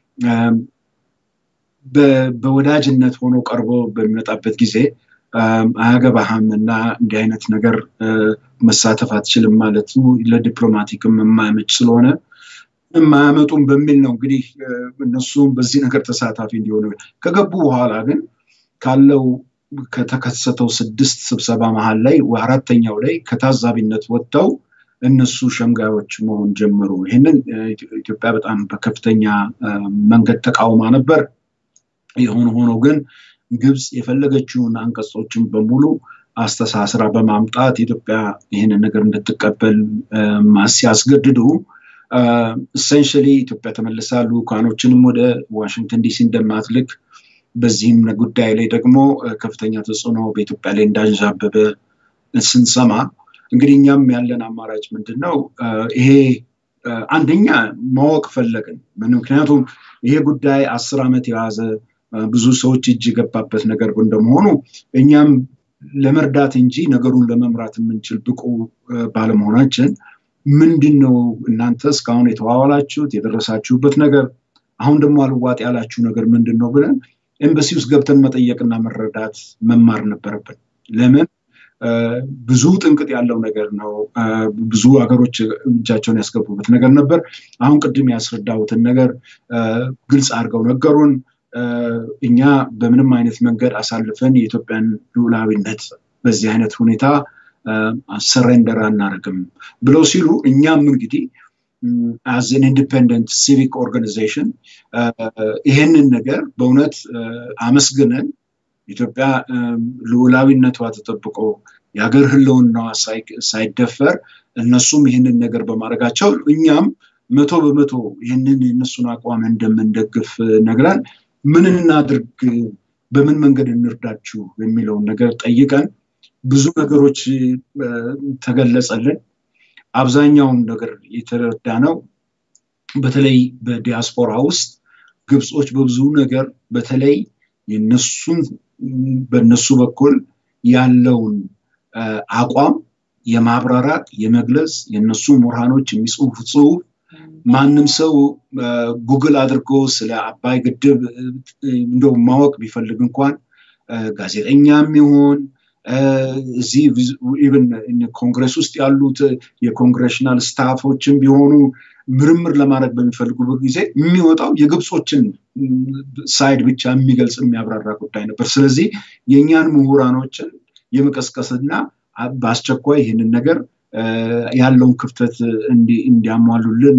በወዳጅነት ሆኖ ቀርቦ በሚመጣበት ጊዜ አያገባህም እና እንዲህ አይነት ነገር መሳተፍ አትችልም ማለቱ ለዲፕሎማቲክም የማያመች ስለሆነ የማያመጡም በሚል ነው እንግዲህ እነሱም በዚህ ነገር ተሳታፊ እንዲሆኑ ከገቡ በኋላ ግን ካለው ከተከሰተው ስድስት ስብሰባ መሀል ላይ አራተኛው ላይ ከታዛቢነት ወጥተው እነሱ ሸምጋዮች መሆን ጀመሩ። ይህንን ኢትዮጵያ በጣም በከፍተኛ መንገድ ተቃውማ ነበር። የሆነ ሆኖ ግን ግብፅ የፈለገችውን አንቀጾችን በሙሉ አስተሳስራ በማምጣት ኢትዮጵያ ይህንን ነገር እንድትቀበል ሲያስገድዱ ኢሴንሽሊ ኢትዮጵያ ተመልሳ ልኡካኖችንም ወደ ዋሽንግተን ዲሲ እንደማትልክ በዚህም ጉዳይ ላይ ደግሞ ከፍተኛ ተጽዕኖ በኢትዮጵያ ላይ እንዳንዣበበ ስንሰማ እንግዲህ እኛም ያለን አማራጭ ምንድን ነው? ይሄ አንደኛ ማወቅ ፈለግን። ምክንያቱም ይሄ ጉዳይ አስር ዓመት የያዘ ብዙ ሰዎች እጅ የገባበት ነገር እንደመሆኑ እኛም ለመርዳት እንጂ ነገሩን ለመምራት የምንችል ብቁ ባለመሆናችን ምንድን ነው እናንተ እስካሁን የተዋዋላችሁት የደረሳችሁበት ነገር አሁን ደግሞ አልዋጥ ያላችሁ ነገር ምንድን ነው ብለን ኤምባሲ ውስጥ ገብተን መጠየቅና መረዳት መማር ነበረብን። ለምን ብዙ ጥንቅጥ ያለው ነገር ነው። ብዙ ሀገሮች እጃቸውን ያስገቡበት ነገር ነበር። አሁን ቅድም ያስረዳሁትን ነገር ግልጽ አድርገው ነገሩን። እኛ በምንም አይነት መንገድ አሳልፈን የኢትዮጵያን ሉዓላዊነት በዚህ አይነት ሁኔታ ሰሬንደር አናደርግም ብለው ሲሉ እኛም እንግዲህ አዝ ኤን ኢንዲፔንደንት ሲቪክ ኦርጋናይዜሽን ይሄንን ነገር በእውነት አመስግነን ኢትዮጵያ ልዑላዊነቷ ተጠብቆ የሀገር ህልውናዋ ሳይደፈር እነሱም ይህንን ነገር በማድረጋቸው እኛም መቶ በመቶ ይህንን የእነሱን አቋም እንደምንደግፍ ነግረን ምን እናድርግ፣ በምን መንገድ እንርዳችሁ የሚለውን ነገር ጠይቀን ብዙ ነገሮች ተገለጸልን። አብዛኛውን ነገር የተረዳ ነው። በተለይ በዲያስፖራ ውስጥ ግብጾች በብዙ ነገር በተለይ የነሱን በነሱ በኩል ያለውን አቋም የማብራራት የመግለጽ የነሱ ምሁራኖች የሚጽፉት ጽሁፍ ማንም ሰው ጉግል አድርጎ ስለ አባይ ግድብ እንደው ማወቅ ቢፈልግ እንኳን ጋዜጠኛም ይሆን እዚህ ኢቨን ኮንግረስ ውስጥ ያሉት የኮንግሬሽናል ስታፎችን ቢሆኑ ምርምር ለማድረግ በሚፈልጉበት ጊዜ የሚወጣው የግብጾችን ሳይድ ብቻ የሚገልጽ የሚያብራራ ጉዳይ ነበር። ስለዚህ የእኛን ምሁራኖችን የመቀስቀስና በአስቸኳይ ይህንን ነገር ያለውን ክፍተት እንዲያሟሉልን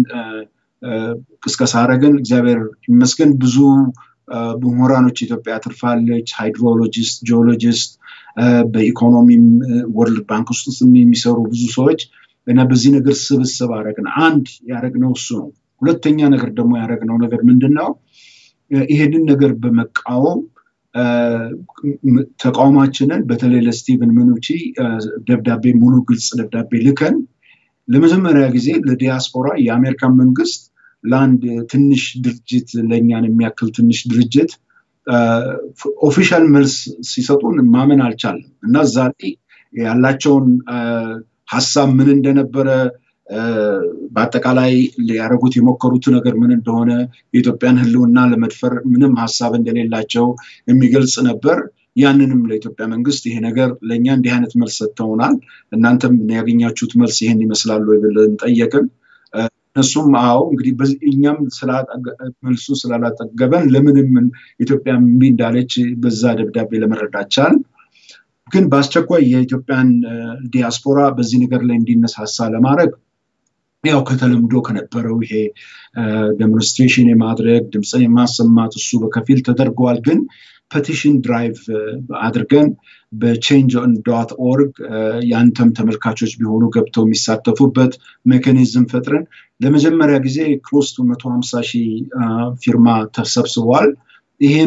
ቅስቀሳ አረግን። እግዚአብሔር ይመስገን ብዙ ምሁራኖች ኢትዮጵያ አትርፋለች። ሃይድሮሎጂስት፣ ጂኦሎጂስት፣ በኢኮኖሚም ወርልድ ባንክ ውስጥ የሚሰሩ ብዙ ሰዎች እና በዚህ ነገር ስብስብ አረግን። አንድ ያደረግነው እሱ ነው። ሁለተኛ ነገር ደግሞ ያደረግነው ነገር ምንድን ነው? ይሄንን ነገር በመቃወም ተቃውማችንን በተለይ ለስቲቨን ምኑቺ ደብዳቤ ሙሉ ግልጽ ደብዳቤ ልከን ለመጀመሪያ ጊዜ ለዲያስፖራ የአሜሪካን መንግስት ለአንድ ትንሽ ድርጅት ለእኛን የሚያክል ትንሽ ድርጅት ኦፊሻል መልስ ሲሰጡን ማመን አልቻለም እና እዛ ላይ ያላቸውን ሀሳብ ምን እንደነበረ በአጠቃላይ ሊያደረጉት የሞከሩት ነገር ምን እንደሆነ የኢትዮጵያን ሕልውና ለመድፈር ምንም ሀሳብ እንደሌላቸው የሚገልጽ ነበር። ያንንም ለኢትዮጵያ መንግስት ይሄ ነገር ለእኛ እንዲህ አይነት መልስ ሰጥተውናል፣ እናንተም ያገኛችሁት መልስ ይሄን ይመስላሉ ብለን ጠየቅን። እነሱም አዎ እንግዲህ እኛም መልሱ ስላላጠገበን ለምንም ኢትዮጵያ እምቢ እንዳለች በዛ ደብዳቤ ለመረዳት ቻልን። ግን በአስቸኳይ የኢትዮጵያን ዲያስፖራ በዚህ ነገር ላይ እንዲነሳሳ ለማድረግ ያው ከተለምዶ ከነበረው ይሄ ዴሞንስትሬሽን የማድረግ ድምፅን የማሰማት እሱ በከፊል ተደርገዋል። ግን ፐቲሽን ድራይቭ አድርገን በቼንጅ ዶት ኦርግ የአንተም ተመልካቾች ቢሆኑ ገብተው የሚሳተፉበት ሜካኒዝም ፈጥረን ለመጀመሪያ ጊዜ ክሎስ ቱ መቶ ሀምሳ ሺህ ፊርማ ተሰብስቧል። ይህም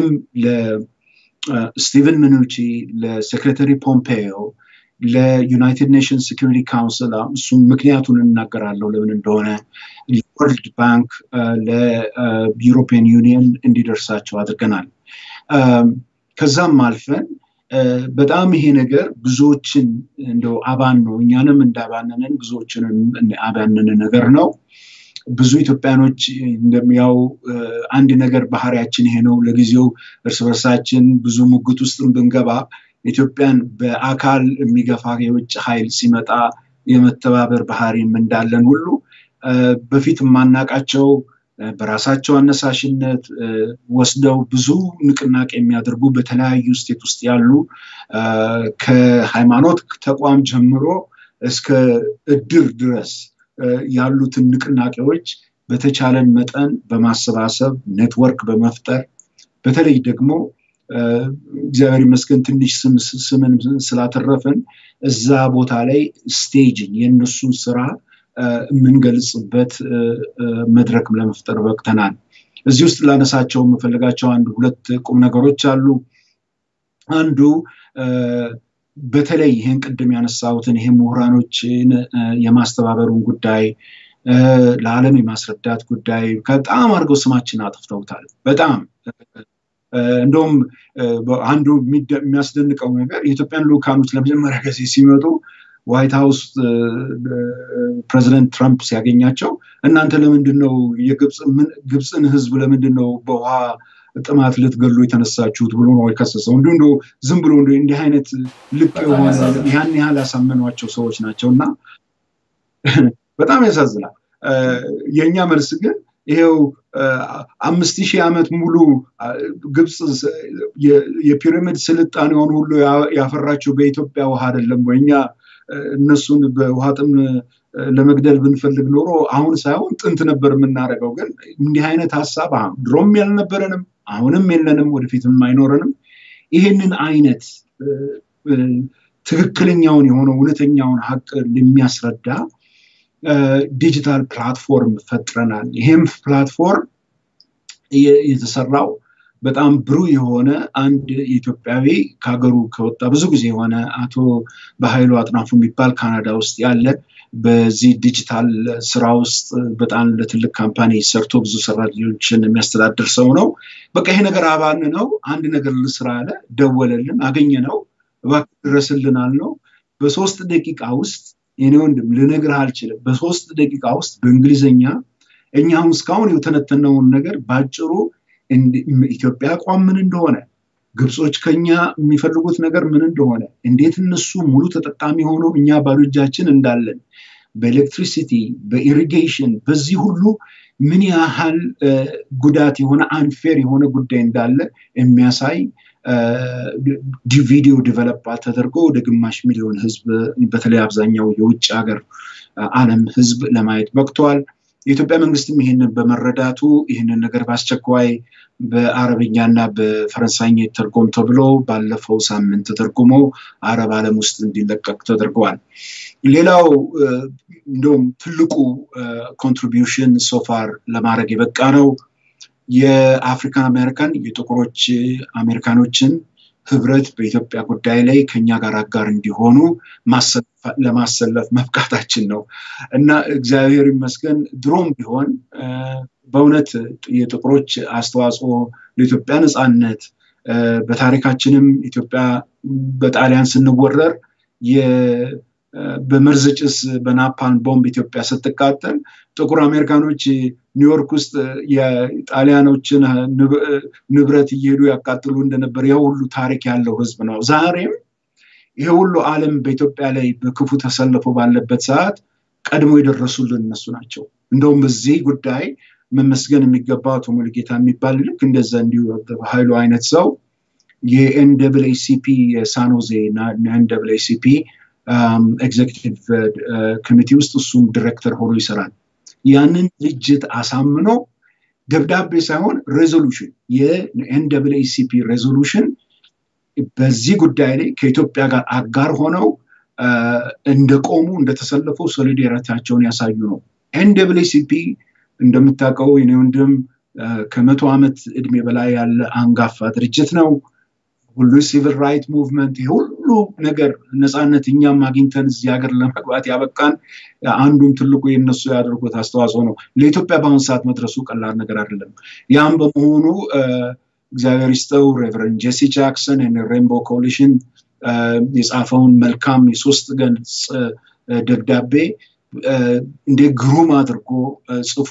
ለስቲቨን ምኑቺ፣ ለሴክሬታሪ ፖምፔዮ፣ ለዩናይትድ ኔሽንስ ሴኪሪቲ ካውንስል እሱም ምክንያቱን እናገራለሁ ለምን እንደሆነ ለወርልድ ባንክ፣ ለዩሮፒያን ዩኒየን እንዲደርሳቸው አድርገናል። ከዛም አልፈን በጣም ይሄ ነገር ብዙዎችን እንደው አባን ነው እኛንም እንዳባነንን ብዙዎችንም አባነን ነገር ነው። ብዙ ኢትዮጵያኖች እንደሚያው አንድ ነገር ባህሪያችን ይሄ ነው። ለጊዜው እርስ በርሳችን ብዙ ሙግት ውስጥ ብንገባ ኢትዮጵያን በአካል የሚገፋ የውጭ ኃይል ሲመጣ የመተባበር ባህሪም እንዳለን ሁሉ በፊት የማናቃቸው በራሳቸው አነሳሽነት ወስደው ብዙ ንቅናቄ የሚያደርጉ በተለያዩ ስቴት ውስጥ ያሉ ከሃይማኖት ተቋም ጀምሮ እስከ እድር ድረስ ያሉትን ንቅናቄዎች በተቻለን መጠን በማሰባሰብ ኔትወርክ በመፍጠር በተለይ ደግሞ እግዚአብሔር ይመስገን ትንሽ ስምን ስላተረፍን እዛ ቦታ ላይ ስቴጅን የእነሱን ስራ የምንገልጽበት መድረክም ለመፍጠር በቅተናል። እዚህ ውስጥ ላነሳቸው የምፈልጋቸው አንድ ሁለት ቁም ነገሮች አሉ። አንዱ በተለይ ይህን ቅድም ያነሳሁትን ይሄ ምሁራኖችን የማስተባበሩን ጉዳይ ለዓለም የማስረዳት ጉዳይ በጣም አድርገው ስማችን አጥፍተውታል። በጣም እንደውም አንዱ የሚያስደንቀው ነገር የኢትዮጵያን ልኡካኖች ለመጀመሪያ ጊዜ ሲመጡ ዋይት ሀውስ ፕሬዚደንት ትራምፕ ሲያገኛቸው እናንተ ለምንድን ነው የግብፅን ህዝብ ለምንድን ነው በውሃ ጥማት ልትገሉ የተነሳችሁት ብሎ ነው የከሰሰው። እንዲሁ እንደ ዝም ብሎ እንዲህ አይነት ልቅ የሆነ ያን ያህል ያሳመኗቸው ሰዎች ናቸው እና በጣም ያሳዝናል። የእኛ መልስ ግን ይሄው አምስት ሺህ ዓመት ሙሉ ግብፅ የፒራሚድ ስልጣኔውን ሁሉ ያፈራችው በኢትዮጵያ ውሃ አይደለም ወይ? እኛ እነሱን በውሃ ጥም ለመግደል ብንፈልግ ኖሮ አሁን ሳይሆን ጥንት ነበር የምናደርገው። ግን እንዲህ አይነት ሀሳብ ድሮም ያልነበረንም አሁንም የለንም፣ ወደፊትም አይኖረንም። ይህንን አይነት ትክክለኛውን የሆነ እውነተኛውን ሀቅ የሚያስረዳ ዲጂታል ፕላትፎርም ፈጥረናል። ይህም ፕላትፎርም የተሰራው በጣም ብሩህ የሆነ አንድ ኢትዮጵያዊ ከሀገሩ ከወጣ ብዙ ጊዜ የሆነ አቶ በኃይሉ አጥናፉ የሚባል ካናዳ ውስጥ ያለ በዚህ ዲጂታል ስራ ውስጥ በጣም ለትልቅ ካምፓኒ ሰርቶ ብዙ ሰራተኞችን የሚያስተዳድር ሰው ነው። በቃ ይሄ ነገር አባን ነው። አንድ ነገር ልስራ አለ፣ ደወለልን፣ አገኘ ነው፣ እባክህ ድረስልን አልነው። በሶስት ደቂቃ ውስጥ የኔ ወንድም ልነግርህ አልችልም። በሶስት ደቂቃ ውስጥ በእንግሊዝኛ እኛ አሁን እስካሁን የተነተነውን ነገር በአጭሩ ኢትዮጵያ አቋም ምን እንደሆነ፣ ግብጾች ከኛ የሚፈልጉት ነገር ምን እንደሆነ፣ እንዴት እነሱ ሙሉ ተጠቃሚ ሆነው እኛ ባዶ እጃችን እንዳለን፣ በኤሌክትሪሲቲ፣ በኢሪጌሽን በዚህ ሁሉ ምን ያህል ጉዳት የሆነ አንፌር የሆነ ጉዳይ እንዳለ የሚያሳይ ቪዲዮ ዲቨሎፕ ተደርጎ ወደ ግማሽ ሚሊዮን ህዝብ በተለይ አብዛኛው የውጭ ሀገር ዓለም ህዝብ ለማየት በቅተዋል። የኢትዮጵያ መንግስትም ይህንን በመረዳቱ ይህንን ነገር በአስቸኳይ በአረብኛና በፈረንሳይኛ ተርጎም ተብሎ ባለፈው ሳምንት ተተርጉሞ አረብ ዓለም ውስጥ እንዲለቀቅ ተደርገዋል። ሌላው እንደውም ትልቁ ኮንትሪቢዩሽን ሶፋር ለማድረግ የበቃ ነው የአፍሪካን አሜሪካን የጥቁሮች አሜሪካኖችን ህብረት በኢትዮጵያ ጉዳይ ላይ ከኛ ጋር አጋር እንዲሆኑ ለማሰለፍ መብቃታችን ነው እና እግዚአብሔር ይመስገን ድሮም ቢሆን በእውነት የጥቁሮች አስተዋጽኦ ለኢትዮጵያ ነፃነት በታሪካችንም ኢትዮጵያ በጣሊያን ስንወረር በመርዝ ጭስ በናፓን ቦምብ ኢትዮጵያ ስትቃጠል ጥቁር አሜሪካኖች ኒውዮርክ ውስጥ የጣሊያኖችን ንብረት እየሄዱ ያቃጥሉ እንደነበር ያ ሁሉ ታሪክ ያለው ህዝብ ነው። ዛሬም ይሄ ሁሉ ዓለም በኢትዮጵያ ላይ በክፉ ተሰልፎ ባለበት ሰዓት ቀድሞ የደረሱልን እነሱ ናቸው። እንደውም በዚህ ጉዳይ መመስገን የሚገባው አቶ ሙሉጌታ የሚባል ልክ እንደዛ እንዲሁ ኃይሉ አይነት ሰው የኤንደብልኤሲፒ የሳኖዜ ኤንደብልኤሲፒ ኤግዜኪቲቭ ኮሚቴ ውስጥ እሱም ዲሬክተር ሆኖ ይሰራል። ያንን ድርጅት አሳምኖ ደብዳቤ ሳይሆን ሬዞሉሽን የኤንደብልኤሲፒ ሬዞሉሽን በዚህ ጉዳይ ላይ ከኢትዮጵያ ጋር አጋር ሆነው እንደቆሙ እንደተሰለፉ ሶሊዳሪቲያቸውን ያሳዩ ነው። ኤንደብልኤሲፒ እንደምታውቀው የኔ ወንድም ከመቶ ዓመት እድሜ በላይ ያለ አንጋፋ ድርጅት ነው። ሁሉ ሲቪል ራይት ሙቭመንት ሁሉ ነገር ነፃነት እኛም አግኝተን እዚህ ሀገር ለመግባት ያበቃን አንዱም ትልቁ የነሱ ያደርጉት አስተዋጽኦ ነው። ለኢትዮጵያ በአሁኑ ሰዓት መድረሱ ቀላል ነገር አይደለም። ያም በመሆኑ እግዚአብሔር ይስጠው ሬቨረንድ ጄሲ ጃክሰን ሬንቦ ኮሊሽን የጻፈውን መልካም የሶስት ገጽ ደብዳቤ እንደ ግሩም አድርጎ ጽፎ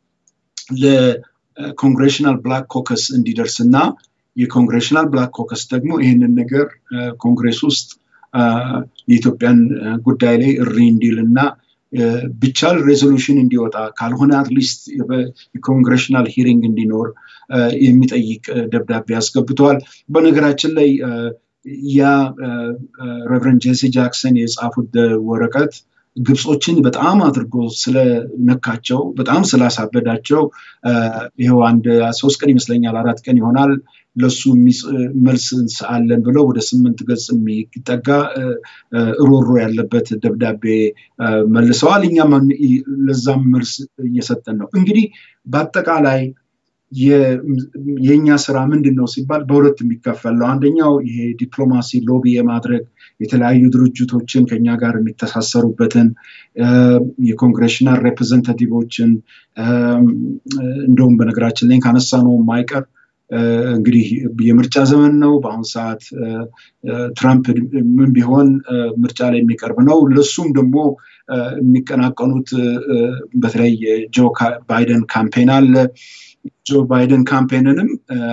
ለኮንግሬሽናል ብላክ ኮከስ እንዲደርስ እና የኮንግሬሽናል ብላክ ኮከስ ደግሞ ይህንን ነገር ኮንግሬስ ውስጥ የኢትዮጵያን ጉዳይ ላይ እሪ እንዲል እና ብቻል ሬዞሉሽን እንዲወጣ ካልሆነ አትሊስት የኮንግሬሽናል ሂሪንግ እንዲኖር የሚጠይቅ ደብዳቤ አስገብተዋል። በነገራችን ላይ ያ ሬቨረንድ ጄሲ ጃክሰን የጻፉት ወረቀት ግብጾችን በጣም አድርጎ ስለነካቸው በጣም ስላሳበዳቸው ይኸው አንድ ሶስት ቀን ይመስለኛል አራት ቀን ይሆናል ለሱ መልስ አለን ብለው ወደ ስምንት ገጽ የሚጠጋ ሮሮ ያለበት ደብዳቤ መልሰዋል። እኛም ለዛም መልስ እየሰጠን ነው። እንግዲህ በአጠቃላይ የእኛ ስራ ምንድን ነው ሲባል በሁለት የሚከፈል ነው። አንደኛው ይሄ ዲፕሎማሲ ሎቢ የማድረግ የተለያዩ ድርጅቶችን ከኛ ጋር የሚተሳሰሩበትን የኮንግሬሽናል ሬፕሬዘንታቲቮችን እንደውም በነገራችን ላይ ካነሳ ነው የማይቀር እንግዲህ የምርጫ ዘመን ነው። በአሁኑ ሰዓት ትራምፕ ምን ቢሆን ምርጫ ላይ የሚቀርብ ነው። ለሱም ደግሞ የሚቀናቀኑት በተለይ ጆ ባይደን ካምፔን አለ። ጆ ባይደን ካምፔንንም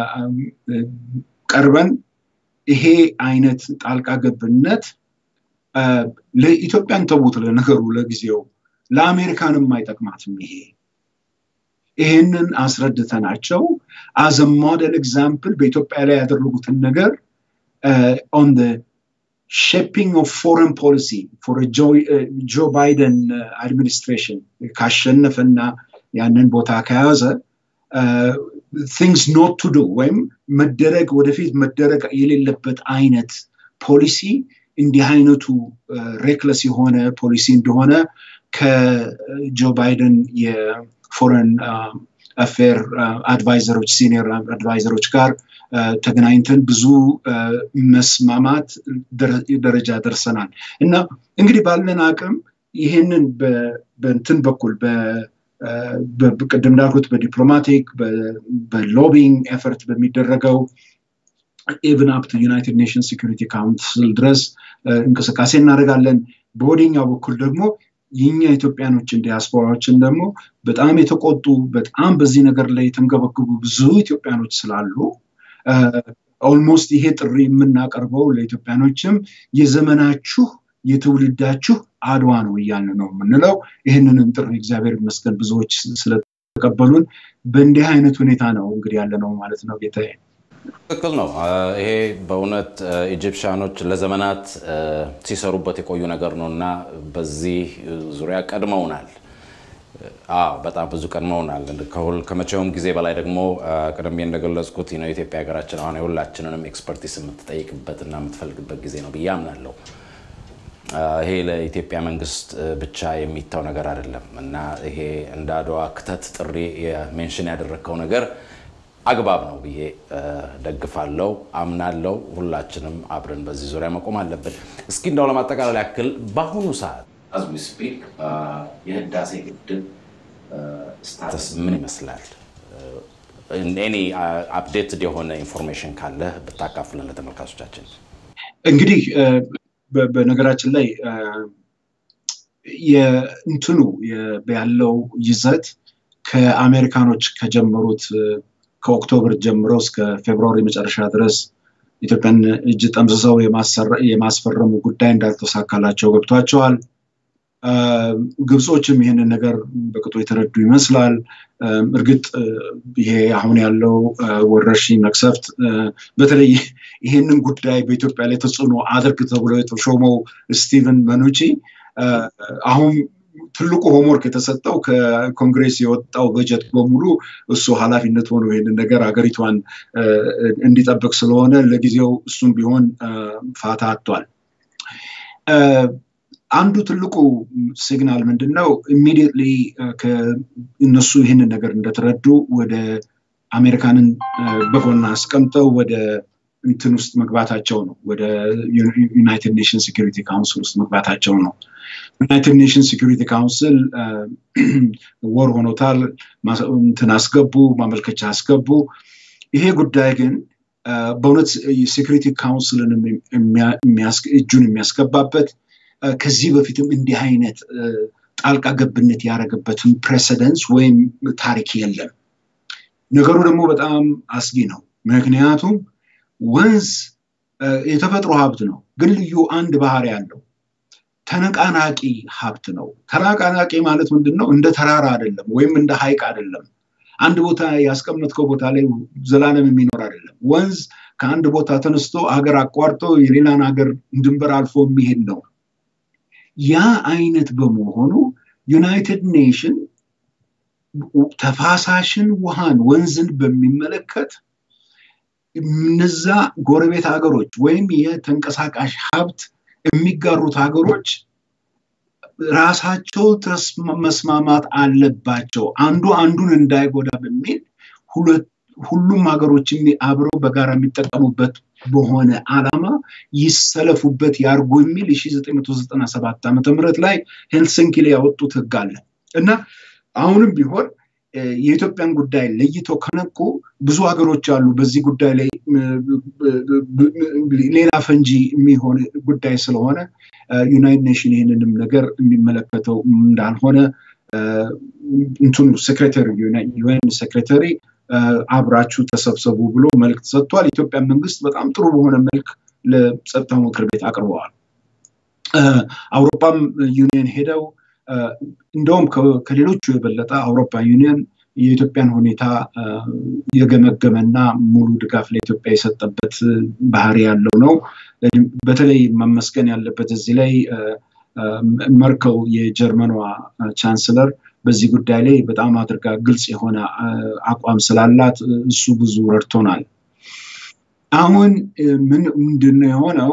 ቀርበን ይሄ አይነት ጣልቃ ገብነት ለኢትዮጵያን ተዉት፣ ለነገሩ ለጊዜው ለአሜሪካንም አይጠቅማትም ይሄ ይህንን አስረድተናቸው አዘ ሞዴል ኤግዛምፕል በኢትዮጵያ ላይ ያደረጉትን ነገር ኦን ሼፒንግ ኦፍ ፎረን ፖሊሲ ፎር ጆ ባይደን አድሚኒስትሬሽን ካሸነፈና ያንን ቦታ ከያዘ ቲንግስ ኖት ቱ ዱ ወይም መደረግ ወደፊት መደረግ የሌለበት አይነት ፖሊሲ እንዲህ አይነቱ ሬክለስ የሆነ ፖሊሲ እንደሆነ ከጆ ባይደን የፎረን አፌር አድቫይዘሮች ሲኒየር አድቫይዘሮች ጋር ተገናኝተን ብዙ መስማማት ደረጃ ደርሰናል እና እንግዲህ ባለን አቅም ይህንን በንትን በኩል ቅድም እንዳልኩት በዲፕሎማቲክ በሎቢንግ ኤፈርት በሚደረገው ኢቭን አፕ ዩናይትድ ኔሽን ሴኩሪቲ ካውንስል ድረስ እንቅስቃሴ እናደርጋለን። በወደኛው በኩል ደግሞ የኛ ኢትዮጵያኖችን ዲያስፖራዎችን ደግሞ በጣም የተቆጡ በጣም በዚህ ነገር ላይ የተንገበግቡ ብዙ ኢትዮጵያኖች ስላሉ ኦልሞስት ይሄ ጥሪ የምናቀርበው ለኢትዮጵያኖችም የዘመናችሁ የትውልዳችሁ አድዋ ነው እያልን ነው የምንለው። ይህንንም ጥሪ እግዚአብሔር ይመስገን ብዙዎች ስለተቀበሉን በእንዲህ አይነት ሁኔታ ነው እንግዲህ ያለ ነው ማለት ነው ጌታዬ። ትክክል ነው። ይሄ በእውነት ኢጂፕሽያኖች ለዘመናት ሲሰሩበት የቆዩ ነገር ነው እና በዚህ ዙሪያ ቀድመውናል። በጣም ብዙ ቀድመውናል። ከመቼውም ጊዜ በላይ ደግሞ ቀደም እንደገለጽኩት የኢትዮጵያ ሀገራችን አሁን የሁላችንንም ኤክስፐርቲስ የምትጠይቅበት እና የምትፈልግበት ጊዜ ነው ብዬ አምናለሁ። ይሄ ለኢትዮጵያ መንግስት ብቻ የሚታው ነገር አይደለም እና ይሄ እንደ አድዋ ክተት ጥሪ ሜንሽን ያደረግከው ነገር አግባብ ነው ብዬ ደግፋለው፣ አምናለው። ሁላችንም አብረን በዚህ ዙሪያ መቆም አለብን። እስኪ እንዳው ለማጠቃለል ያክል በአሁኑ ሰዓት አዝ ዊ ስፒክ የህዳሴ ግድብ ስታተስ ምን ይመስላል? ኤኒ አፕዴትድ የሆነ ኢንፎርሜሽን ካለ ብታካፍለን ለተመልካቾቻችን። እንግዲህ በነገራችን ላይ የእንትኑ ያለው ይዘት ከአሜሪካኖች ከጀመሩት ከኦክቶበር ጀምረው እስከ ፌብርዋሪ መጨረሻ ድረስ ኢትዮጵያን እጅ ጠምዝዘው የማስፈረሙ ጉዳይ እንዳልተሳካላቸው ገብቷቸዋል። ግብጾችም ይህንን ነገር በቅጡ የተረዱ ይመስላል። እርግጥ ይሄ አሁን ያለው ወረርሽኝ መቅሰፍት በተለይ ይህንን ጉዳይ በኢትዮጵያ ላይ ተጽዕኖ አድርግ ተብሎ የተሾመው ስቲቨን መኑቺ አሁን ትልቁ ሆምወርክ የተሰጠው ከኮንግሬስ የወጣው በጀት በሙሉ እሱ ኃላፊነት ሆኖ ይህንን ነገር ሀገሪቷን እንዲጠብቅ ስለሆነ ለጊዜው እሱም ቢሆን ፋታ አጥቷል። አንዱ ትልቁ ሲግናል ምንድን ነው? ኢሚዲየትሊ እነሱ ይህንን ነገር እንደተረዱ ወደ አሜሪካንን በጎና አስቀምጠው ወደ እንትን ውስጥ መግባታቸው ነው። ወደ ዩናይትድ ኔሽን ሴኪሪቲ ካውንስል ውስጥ መግባታቸው ነው። ዩናይትድ ኔሽን ሴኪሪቲ ካውንስል ወር ሆኖታል። እንትን አስገቡ፣ ማመልከቻ አስገቡ። ይሄ ጉዳይ ግን በእውነት ሴኪሪቲ ካውንስልን እጁን የሚያስገባበት ከዚህ በፊትም እንዲህ አይነት ጣልቃ ገብነት ያደረገበትን ፕሬሰደንስ ወይም ታሪክ የለም። ነገሩ ደግሞ በጣም አስጊ ነው። ምክንያቱም ወንዝ የተፈጥሮ ሀብት ነው፣ ግን ልዩ አንድ ባህሪ ያለው ተነቃናቂ ሀብት ነው። ተነቃናቂ ማለት ምንድን ነው? እንደ ተራራ አይደለም፣ ወይም እንደ ሀይቅ አይደለም። አንድ ቦታ ያስቀመጥከው ቦታ ላይ ዘላለም የሚኖር አይደለም። ወንዝ ከአንድ ቦታ ተነስቶ ሀገር አቋርጦ የሌላን ሀገር ድንበር አልፎ የሚሄድ ነው። ያ አይነት በመሆኑ ዩናይትድ ኔሽን ተፋሳሽን ውሃን ወንዝን በሚመለከት እነዛ ጎረቤት ሀገሮች ወይም የተንቀሳቃሽ ሀብት የሚጋሩት ሀገሮች ራሳቸው መስማማት አለባቸው። አንዱ አንዱን እንዳይጎዳ በሚል ሁሉም ሀገሮች አብረው በጋራ የሚጠቀሙበት በሆነ ዓላማ ይሰለፉበት ያርጉ የሚል የ1997 ዓመተ ምህረት ላይ ሄልሲንኪ ላይ ያወጡት ህግ አለ እና አሁንም ቢሆን የኢትዮጵያን ጉዳይ ለይቶ ከነቁ ብዙ ሀገሮች አሉ። በዚህ ጉዳይ ላይ ሌላ ፈንጂ የሚሆን ጉዳይ ስለሆነ ዩናይትድ ኔሽን ይህንንም ነገር የሚመለከተው እንዳልሆነ እንትኑ ሴክሬታሪ ዩኤን ሴክሬታሪ አብራችሁ ተሰብሰቡ ብሎ መልእክት ሰጥቷል። ኢትዮጵያ መንግስት በጣም ጥሩ በሆነ መልክ ለጸጥታው ምክር ቤት አቅርበዋል። አውሮፓም ዩኒየን ሄደው እንደውም ከሌሎቹ የበለጠ አውሮፓ ዩኒየን የኢትዮጵያን ሁኔታ የገመገመና ሙሉ ድጋፍ ለኢትዮጵያ የሰጠበት ባህሪ ያለው ነው። በተለይ መመስገን ያለበት እዚህ ላይ መርከል የጀርመኗ ቻንስለር በዚህ ጉዳይ ላይ በጣም አድርጋ ግልጽ የሆነ አቋም ስላላት እሱ ብዙ ረድቶናል። አሁን ምን ምንድነው የሆነው?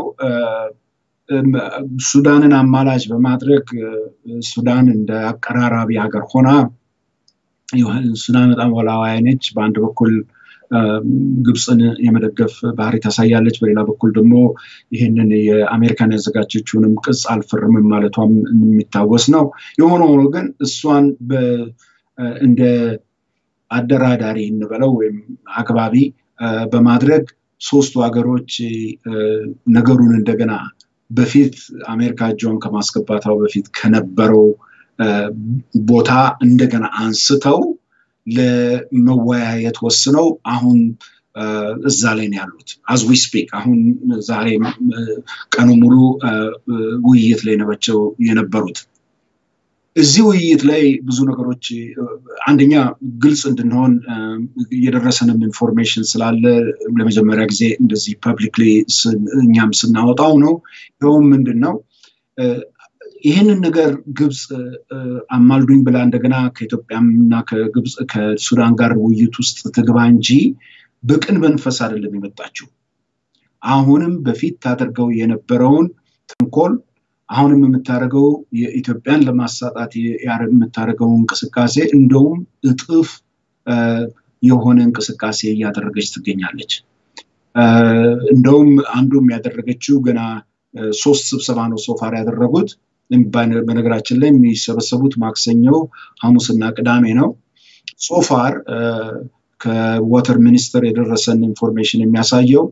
ሱዳንን አማላጅ በማድረግ ሱዳን እንደ አቀራራቢ ሀገር ሆና ሱዳን በጣም ወላዋይ ነች። በአንድ በኩል ግብፅን የመደገፍ ባህሪ ታሳያለች። በሌላ በኩል ደግሞ ይህንን የአሜሪካን ያዘጋጀችውንም ቅጽ አልፈርምም ማለቷም የሚታወስ ነው። የሆነ ሆኖ ግን እሷን እንደ አደራዳሪ እንበለው ወይም አግባቢ በማድረግ ሶስቱ ሀገሮች ነገሩን እንደገና በፊት አሜሪካ እጇን ከማስገባታው በፊት ከነበረው ቦታ እንደገና አንስተው ለመወያየት ወስነው አሁን እዛ ላይ ነው ያሉት። አዝ ዊ ስፒክ አሁን ዛሬ ቀኑ ሙሉ ውይይት ላይ ነበቸው የነበሩት። እዚህ ውይይት ላይ ብዙ ነገሮች አንደኛ ግልጽ እንድንሆን የደረሰንም ኢንፎርሜሽን ስላለ ለመጀመሪያ ጊዜ እንደዚህ ፐብሊክሊ እኛም ስናወጣው ነው። ይኸውም ምንድን ነው ይህንን ነገር ግብፅ አማልዱኝ ብላ እንደገና ከኢትዮጵያም እና ከግብፅ ከሱዳን ጋር ውይይት ውስጥ ትግባ እንጂ በቅን መንፈስ አይደለም የመጣችው። አሁንም በፊት ታደርገው የነበረውን ተንኮል አሁንም የምታደርገው የኢትዮጵያን ለማሳጣት የምታደርገው እንቅስቃሴ እንደውም እጥፍ የሆነ እንቅስቃሴ እያደረገች ትገኛለች። እንደውም አንዱም ያደረገችው ገና ሶስት ስብሰባ ነው ሶፋር ያደረጉት። በነገራችን ላይ የሚሰበሰቡት ማክሰኞ፣ ሐሙስና ቅዳሜ ነው። ሶፋር ከወተር ሚኒስቴር የደረሰን ኢንፎርሜሽን የሚያሳየው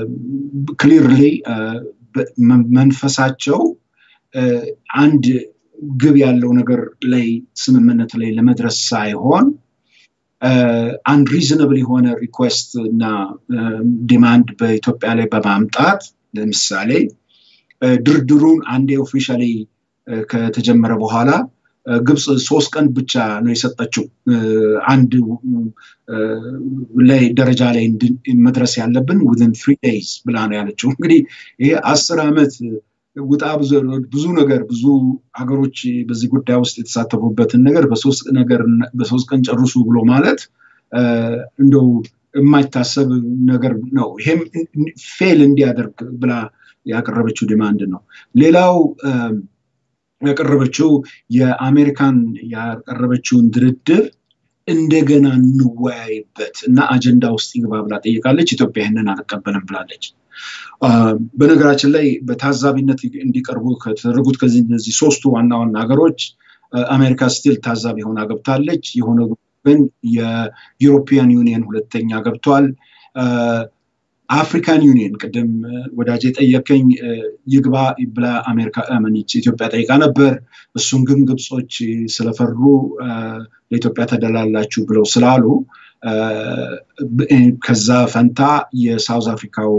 ክሊርሊ መንፈሳቸው አንድ ግብ ያለው ነገር ላይ ስምምነት ላይ ለመድረስ ሳይሆን አንድ ሪዝነብል የሆነ ሪኩዌስት እና ዲማንድ በኢትዮጵያ ላይ በማምጣት ለምሳሌ ድርድሩን አንዴ ኦፊሻሊ ከተጀመረ በኋላ ግብፅ ሶስት ቀን ብቻ ነው የሰጠችው አንድ ላይ ደረጃ ላይ መድረስ ያለብን ውዝን ትሪ ዴይዝ ብላ ነው ያለችው። እንግዲህ ይሄ አስር ዓመት ውጣ ብዙ ነገር ብዙ ሀገሮች በዚህ ጉዳይ ውስጥ የተሳተፉበትን ነገር በሶስት ነገር በሶስት ቀን ጨርሱ ብሎ ማለት እንደው የማይታሰብ ነገር ነው። ይሄም ፌል እንዲያደርግ ብላ ያቀረበችው ዲማንድ ነው። ሌላው ያቀረበችው የአሜሪካን ያቀረበችውን ድርድር እንደገና እንወያይበት እና አጀንዳ ውስጥ ይግባ ብላ ጠይቃለች። ኢትዮጵያ ይህንን አልቀበልም ብላለች። በነገራችን ላይ በታዛቢነት እንዲቀርቡ ከተደረጉት ከዚህ እነዚህ ሶስቱ ዋና ዋና ሀገሮች አሜሪካ ስቲል ታዛቢ ሆና ገብታለች። የሆነ ግን የዩሮፒያን ዩኒየን ሁለተኛ ገብቷል። አፍሪካን ዩኒየን ቅድም ወዳጅ የጠየቀኝ ይግባ ብላ አሜሪካ መኒች ኢትዮጵያ ጠይቃ ነበር። እሱን ግን ግብጾች ስለፈሩ ለኢትዮጵያ ተደላላችሁ ብለው ስላሉ ከዛ ፈንታ የሳውዝ አፍሪካው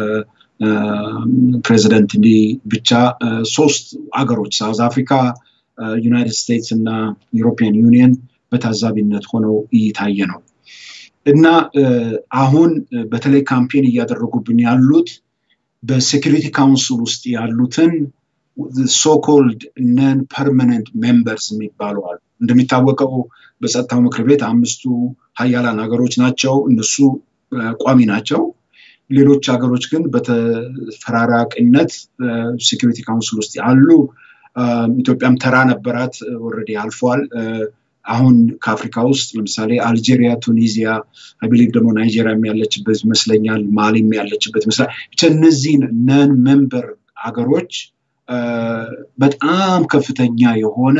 ፕሬዚደንት እንዲህ ብቻ ሶስት አገሮች ሳውዝ አፍሪካ፣ ዩናይትድ ስቴትስ እና ዩሮፒያን ዩኒየን በታዛቢነት ሆነው እየታየ ነው። እና አሁን በተለይ ካምፔን እያደረጉብን ያሉት በሴኪሪቲ ካውንስል ውስጥ ያሉትን ሶኮልድ ነን ፐርማነንት ሜምበርስ የሚባሉ አሉ። እንደሚታወቀው በጸጥታው ምክር ቤት አምስቱ ሀያላን ሀገሮች ናቸው። እነሱ ቋሚ ናቸው። ሌሎች ሀገሮች ግን በተፈራራቂነት ሴኪሪቲ ካውንስል ውስጥ ያሉ ኢትዮጵያም ተራ ነበራት፣ ወረዲ አልፏል። አሁን ከአፍሪካ ውስጥ ለምሳሌ አልጄሪያ፣ ቱኒዚያ አይቢሊቭ ደግሞ ናይጄሪያም ያለችበት ይመስለኛል፣ ማሊም ያለችበት ይመስላል። ብቻ እነዚህን ነን ሜምበር ሀገሮች በጣም ከፍተኛ የሆነ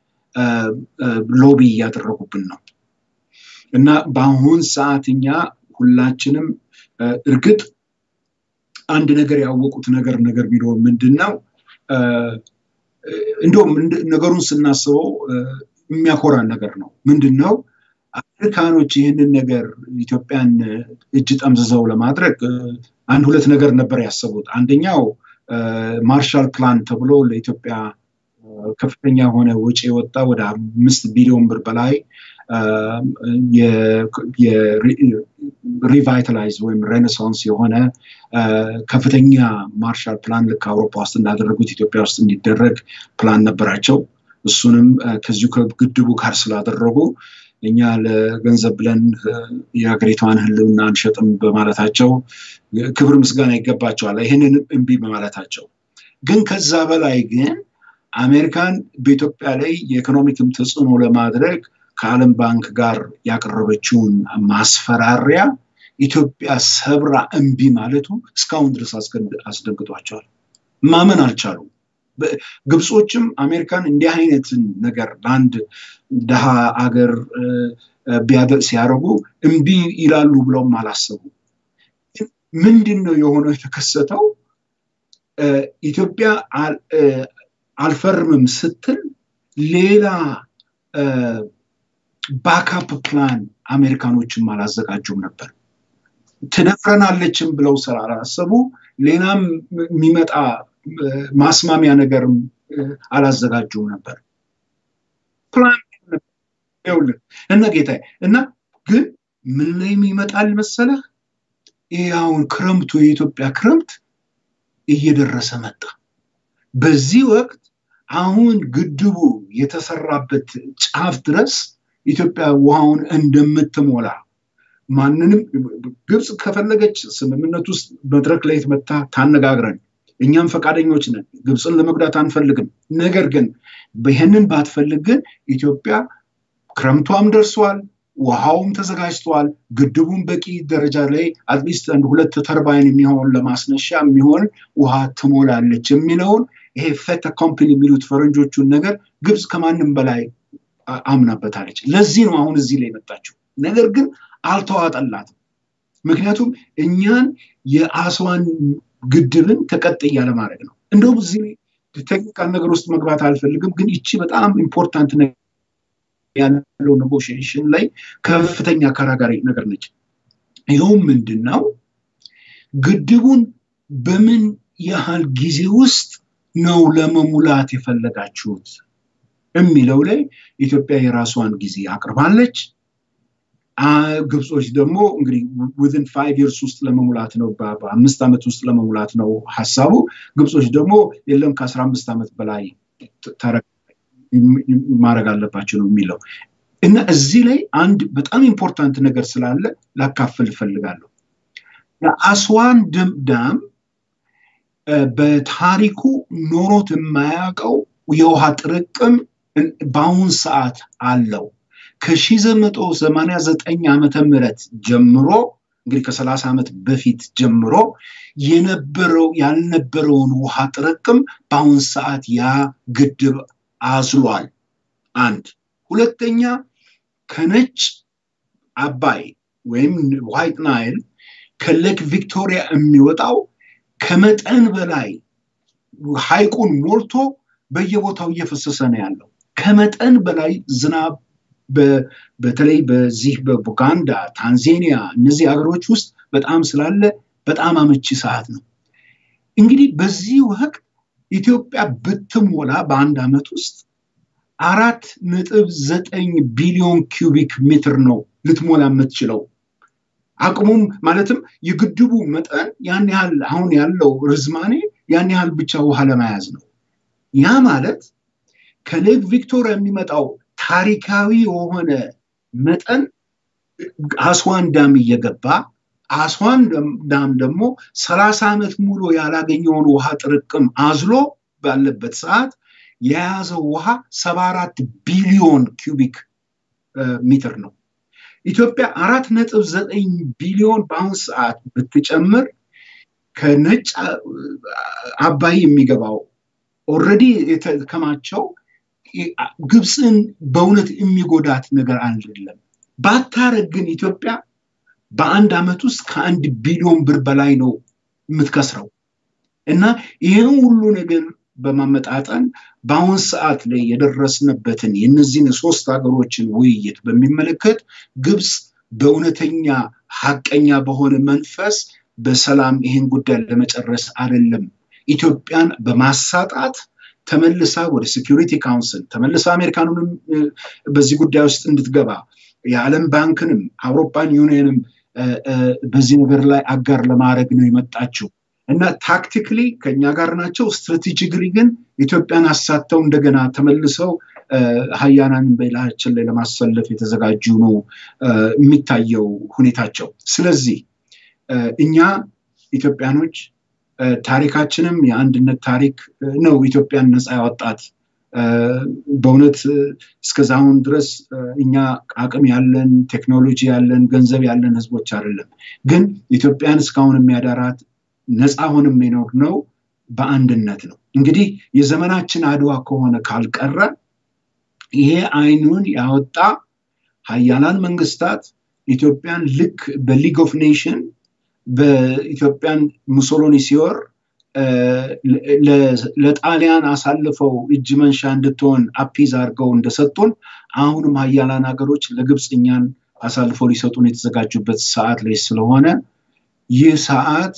ሎቢ እያደረጉብን ነው እና በአሁን ሰዓት እኛ ሁላችንም እርግጥ አንድ ነገር ያወቁት ነገር ነገር ቢኖር ምንድን ነው እንዲሁም ነገሩን ስናስበው የሚያኮራን ነገር ነው። ምንድን ነው አሜሪካኖች ይህንን ነገር ኢትዮጵያን እጅ ጠምዝዘው ለማድረግ አንድ ሁለት ነገር ነበር ያሰቡት። አንደኛው ማርሻል ፕላን ተብሎ ለኢትዮጵያ ከፍተኛ የሆነ ወጪ የወጣ ወደ አምስት ቢሊዮን ብር በላይ ሪቫይታላይዝ ወይም ሬኔሳንስ የሆነ ከፍተኛ ማርሻል ፕላን ልክ አውሮፓ ውስጥ እንዳደረጉት ኢትዮጵያ ውስጥ እንዲደረግ ፕላን ነበራቸው። እሱንም ከዚሁ ከግድቡ ጋር ስላደረጉ እኛ ለገንዘብ ብለን የሀገሪቷን ሕልውና አንሸጥም በማለታቸው ክብር ምስጋና ይገባቸዋል። ይህንን እምቢ በማለታቸው ግን ከዛ በላይ ግን አሜሪካን በኢትዮጵያ ላይ የኢኮኖሚክም ተጽዕኖ ለማድረግ ከዓለም ባንክ ጋር ያቀረበችውን ማስፈራሪያ ኢትዮጵያ ሰብራ እምቢ ማለቱ እስካሁን ድረስ አስደንግጧቸዋል። ማመን አልቻሉም። ግብጾችም አሜሪካን እንዲህ አይነትን ነገር ለአንድ ድሃ አገር ሲያደርጉ እምቢ ይላሉ ብለውም አላሰቡ። ምንድን ነው የሆነው የተከሰተው? ኢትዮጵያ አልፈርምም ስትል ሌላ ባካፕ ፕላን አሜሪካኖችም አላዘጋጁም ነበር። ትደፍረናለችም ብለው ስላላሰቡ ሌላም የሚመጣ ማስማሚያ ነገርም አላዘጋጁም ነበር። ፕላን እና ጌታ እና ግን ምን ላይ ይመጣል መሰለህ? ይህ አሁን ክረምቱ የኢትዮጵያ ክረምት እየደረሰ መጣ። በዚህ ወቅት አሁን ግድቡ የተሰራበት ጫፍ ድረስ ኢትዮጵያ ውሃውን እንደምትሞላ ማንንም ግብፅ ከፈለገች ስምምነት ውስጥ መድረክ ላይ መታ ታነጋግረን፣ እኛም ፈቃደኞች ነን። ግብፅን ለመጉዳት አንፈልግም። ነገር ግን ይህንን ባትፈልግ ግን ኢትዮጵያ ክረምቷም ደርሷል፣ ውሃውም ተዘጋጅተዋል። ግድቡም በቂ ደረጃ ላይ አትሊስት አንድ ሁለት ተርባይን የሚሆን ለማስነሻ የሚሆን ውሃ ትሞላለች የሚለውን ይሄ ፌተ ኮምፕኒ የሚሉት ፈረንጆቹን ነገር ግብፅ ከማንም በላይ አምናበታለች። ለዚህ ነው አሁን እዚህ ላይ መጣችው። ነገር ግን አልተዋጠላትም። ምክንያቱም እኛን የአስዋን ግድብን ተቀጥያ ለማድረግ ነው። እንደውም እዚህ ቴክኒካል ነገር ውስጥ መግባት አልፈልግም፣ ግን ይቺ በጣም ኢምፖርታንት ያለው ኔጎሽዬሽን ላይ ከፍተኛ አከራካሪ ነገር ነች። ይኸውም ምንድን ነው? ግድቡን በምን ያህል ጊዜ ውስጥ ነው ለመሙላት የፈለጋችሁት የሚለው ላይ ኢትዮጵያ የራሷን ጊዜ አቅርባለች። ግብጾች ደግሞ እንግዲህ ዊዝን ፋይቭ ይርስ ውስጥ ለመሙላት ነው፣ በአምስት ዓመት ውስጥ ለመሙላት ነው ሀሳቡ። ግብጾች ደግሞ የለም ከአስራ አምስት ዓመት በላይ ማድረግ አለባቸው ነው የሚለው እና እዚህ ላይ አንድ በጣም ኢምፖርታንት ነገር ስላለ ላካፍል እፈልጋለሁ። የአስዋን ዳም በታሪኩ ኖሮት የማያውቀው የውሃ ጥርቅም በአሁን ሰዓት አለው። ከ1989 ዓመተ ምህረት ጀምሮ እንግዲህ ከ30 ዓመት በፊት ጀምሮ የነበረው ያልነበረውን ውሃ ጥርቅም በአሁን ሰዓት ያ ግድብ አዝሏል። አንድ ሁለተኛ ከነጭ አባይ ወይም ዋይት ናይል ከሌክ ቪክቶሪያ የሚወጣው ከመጠን በላይ ሐይቁን ሞልቶ በየቦታው እየፈሰሰ ነው ያለው። ከመጠን በላይ ዝናብ በተለይ በዚህ በቡጋንዳ፣ ታንዛኒያ እነዚህ ሀገሮች ውስጥ በጣም ስላለ በጣም አመቺ ሰዓት ነው። እንግዲህ በዚህ ወቅት ኢትዮጵያ ብትሞላ በአንድ ዓመት ውስጥ አራት ነጥብ ዘጠኝ ቢሊዮን ኪዩቢክ ሜትር ነው ልትሞላ የምትችለው። አቅሙም ማለትም የግድቡ መጠን ያን ያህል አሁን ያለው ርዝማኔ ያን ያህል ብቻ ውሃ ለመያዝ ነው። ያ ማለት ከሌክ ቪክቶሪያ የሚመጣው ታሪካዊ የሆነ መጠን አስዋን ዳም እየገባ አስዋን ዳም ደግሞ ሰላሳ ዓመት ሙሉ ያላገኘውን ውሃ ጥርቅም አዝሎ ባለበት ሰዓት የያዘው ውሃ ሰባ አራት ቢሊዮን ኪዩቢክ ሜትር ነው። ኢትዮጵያ አራት ነጥብ ዘጠኝ ቢሊዮን በአሁን ሰዓት ብትጨምር ከነጭ አባይ የሚገባው ኦልሬዲ የተከማቸው ግብፅን በእውነት የሚጎዳት ነገር አይደለም። ባታረግ ግን ኢትዮጵያ በአንድ ዓመት ውስጥ ከአንድ ቢሊዮን ብር በላይ ነው የምትከስረው እና ይህን ሁሉ ነገር በማመጣጠን በአሁን ሰዓት ላይ የደረስንበትን የእነዚህን ሶስት ሀገሮችን ውይይት በሚመለከት ግብፅ በእውነተኛ ሀቀኛ በሆነ መንፈስ በሰላም ይህን ጉዳይ ለመጨረስ አይደለም ኢትዮጵያን በማሳጣት ተመልሳ ወደ ሴኪሪቲ ካውንስል ተመልሳ አሜሪካኑንም በዚህ ጉዳይ ውስጥ እንድትገባ የዓለም ባንክንም አውሮፓን ዩኒየንም በዚህ ነገር ላይ አጋር ለማድረግ ነው የመጣችው እና ታክቲክሊ ከኛ ጋር ናቸው። ስትራቴጂክሊ ግን ኢትዮጵያን አሳተው እንደገና ተመልሰው ሀያናን በላያችን ላይ ለማሰለፍ የተዘጋጁ ነው የሚታየው ሁኔታቸው። ስለዚህ እኛ ኢትዮጵያኖች ታሪካችንም የአንድነት ታሪክ ነው ኢትዮጵያን ነፃ ያወጣት። በእውነት እስከዛሁን ድረስ እኛ አቅም ያለን ቴክኖሎጂ ያለን ገንዘብ ያለን ህዝቦች አይደለም። ግን ኢትዮጵያን እስካሁን የሚያዳራት ነፃ ሆን የሚኖር ነው በአንድነት ነው። እንግዲህ የዘመናችን አድዋ ከሆነ ካልቀረ ይሄ አይኑን ያወጣ ሀያላን መንግስታት ኢትዮጵያን ልክ በሊግ ኦፍ ኔሽን በኢትዮጵያን ሙሶሎኒ ሲወር ለጣሊያን አሳልፈው እጅ መንሻ እንድትሆን አፒዝ አድርገው እንደሰጡን አሁንም ሀያላን ሀገሮች ለግብፅ እኛን አሳልፈው ሊሰጡን የተዘጋጁበት ሰዓት ላይ ስለሆነ ይህ ሰዓት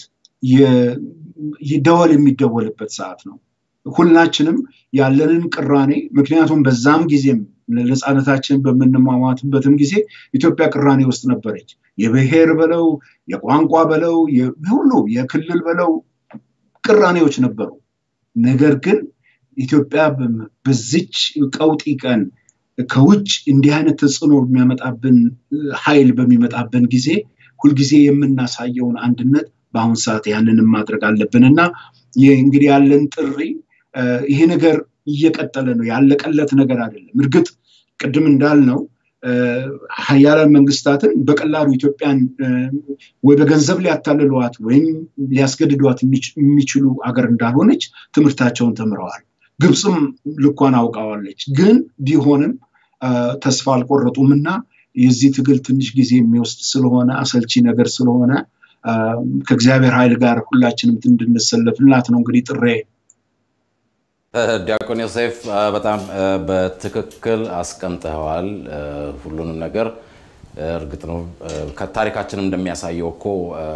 ደወል የሚደወልበት ሰዓት ነው። ሁላችንም ያለንን ቅራኔ ምክንያቱም በዛም ጊዜም ነፃነታችን በምንሟሟትበትም ጊዜ ኢትዮጵያ ቅራኔ ውስጥ ነበረች። የብሔር በለው የቋንቋ በለው ሁሉ የክልል በለው ቅራኔዎች ነበሩ። ነገር ግን ኢትዮጵያ በዚች ቀውጢ ቀን ከውጭ እንዲህ አይነት ተጽዕኖ የሚያመጣብን ኃይል በሚመጣብን ጊዜ ሁልጊዜ የምናሳየውን አንድነት በአሁን ሰዓት ያንንም ማድረግ አለብን እና እንግዲህ ያለን ጥሪ ይሄ ነገር እየቀጠለ ነው፣ ያለቀለት ነገር አይደለም። እርግጥ ቅድም እንዳልነው ሀያላን መንግስታትን በቀላሉ ኢትዮጵያን ወይ በገንዘብ ሊያታልሏት ወይም ሊያስገድዷት የሚችሉ አገር እንዳልሆነች ትምህርታቸውን ተምረዋል። ግብፅም ልኳን አውቃዋለች። ግን ቢሆንም ተስፋ አልቆረጡም እና የዚህ ትግል ትንሽ ጊዜ የሚወስድ ስለሆነ አሰልቺ ነገር ስለሆነ ከእግዚአብሔር ኃይል ጋር ሁላችንም እንድንሰለፍላት ነው እንግዲህ ጥሬ ዲያቆን ዮሴፍ በጣም በትክክል አስቀምጠዋል ሁሉንም ነገር። እርግጥ ነው ከታሪካችንም እንደሚያሳየው እኮ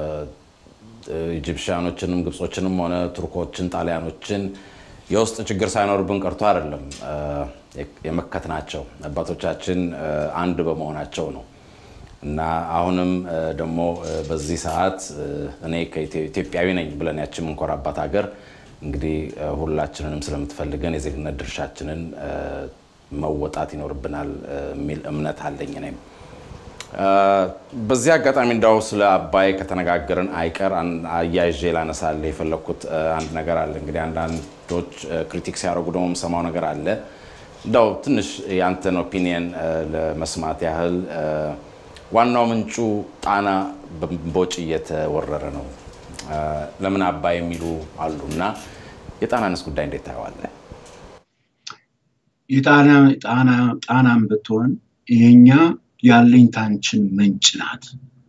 ኢጂፕሽያኖችንም ግብጾችንም ሆነ ቱርኮችን፣ ጣሊያኖችን የውስጥ ችግር ሳይኖርብን ቀርቶ አይደለም የመከትናቸው አባቶቻችን አንድ በመሆናቸው ነው። እና አሁንም ደግሞ በዚህ ሰዓት እኔ ኢትዮጵያዊ ነኝ ብለን ያችን የምንኮራባት ሀገር እንግዲህ ሁላችንንም ስለምትፈልገን የዜግነት ድርሻችንን መወጣት ይኖርብናል የሚል እምነት አለኝ እኔም። በዚህ አጋጣሚ እንዳው ስለ አባይ ከተነጋገርን አይቀር አያይዤ ላነሳል የፈለግኩት አንድ ነገር አለ። እንግዲህ አንዳንዶች ክሪቲክ ሲያደርጉ ደግሞ የምሰማው ነገር አለ። እንዳው ትንሽ የአንተን ኦፒኒየን ለመስማት ያህል ዋናው ምንጩ ጣና በእምቦጭ እየተወረረ ነው፣ ለምን አባይ የሚሉ አሉ እና የጣናንስ ጉዳይ እንዴት ታየዋለህ? ጣናም ብትሆን የኛ ያለኝታንችን ምንጭ ናት።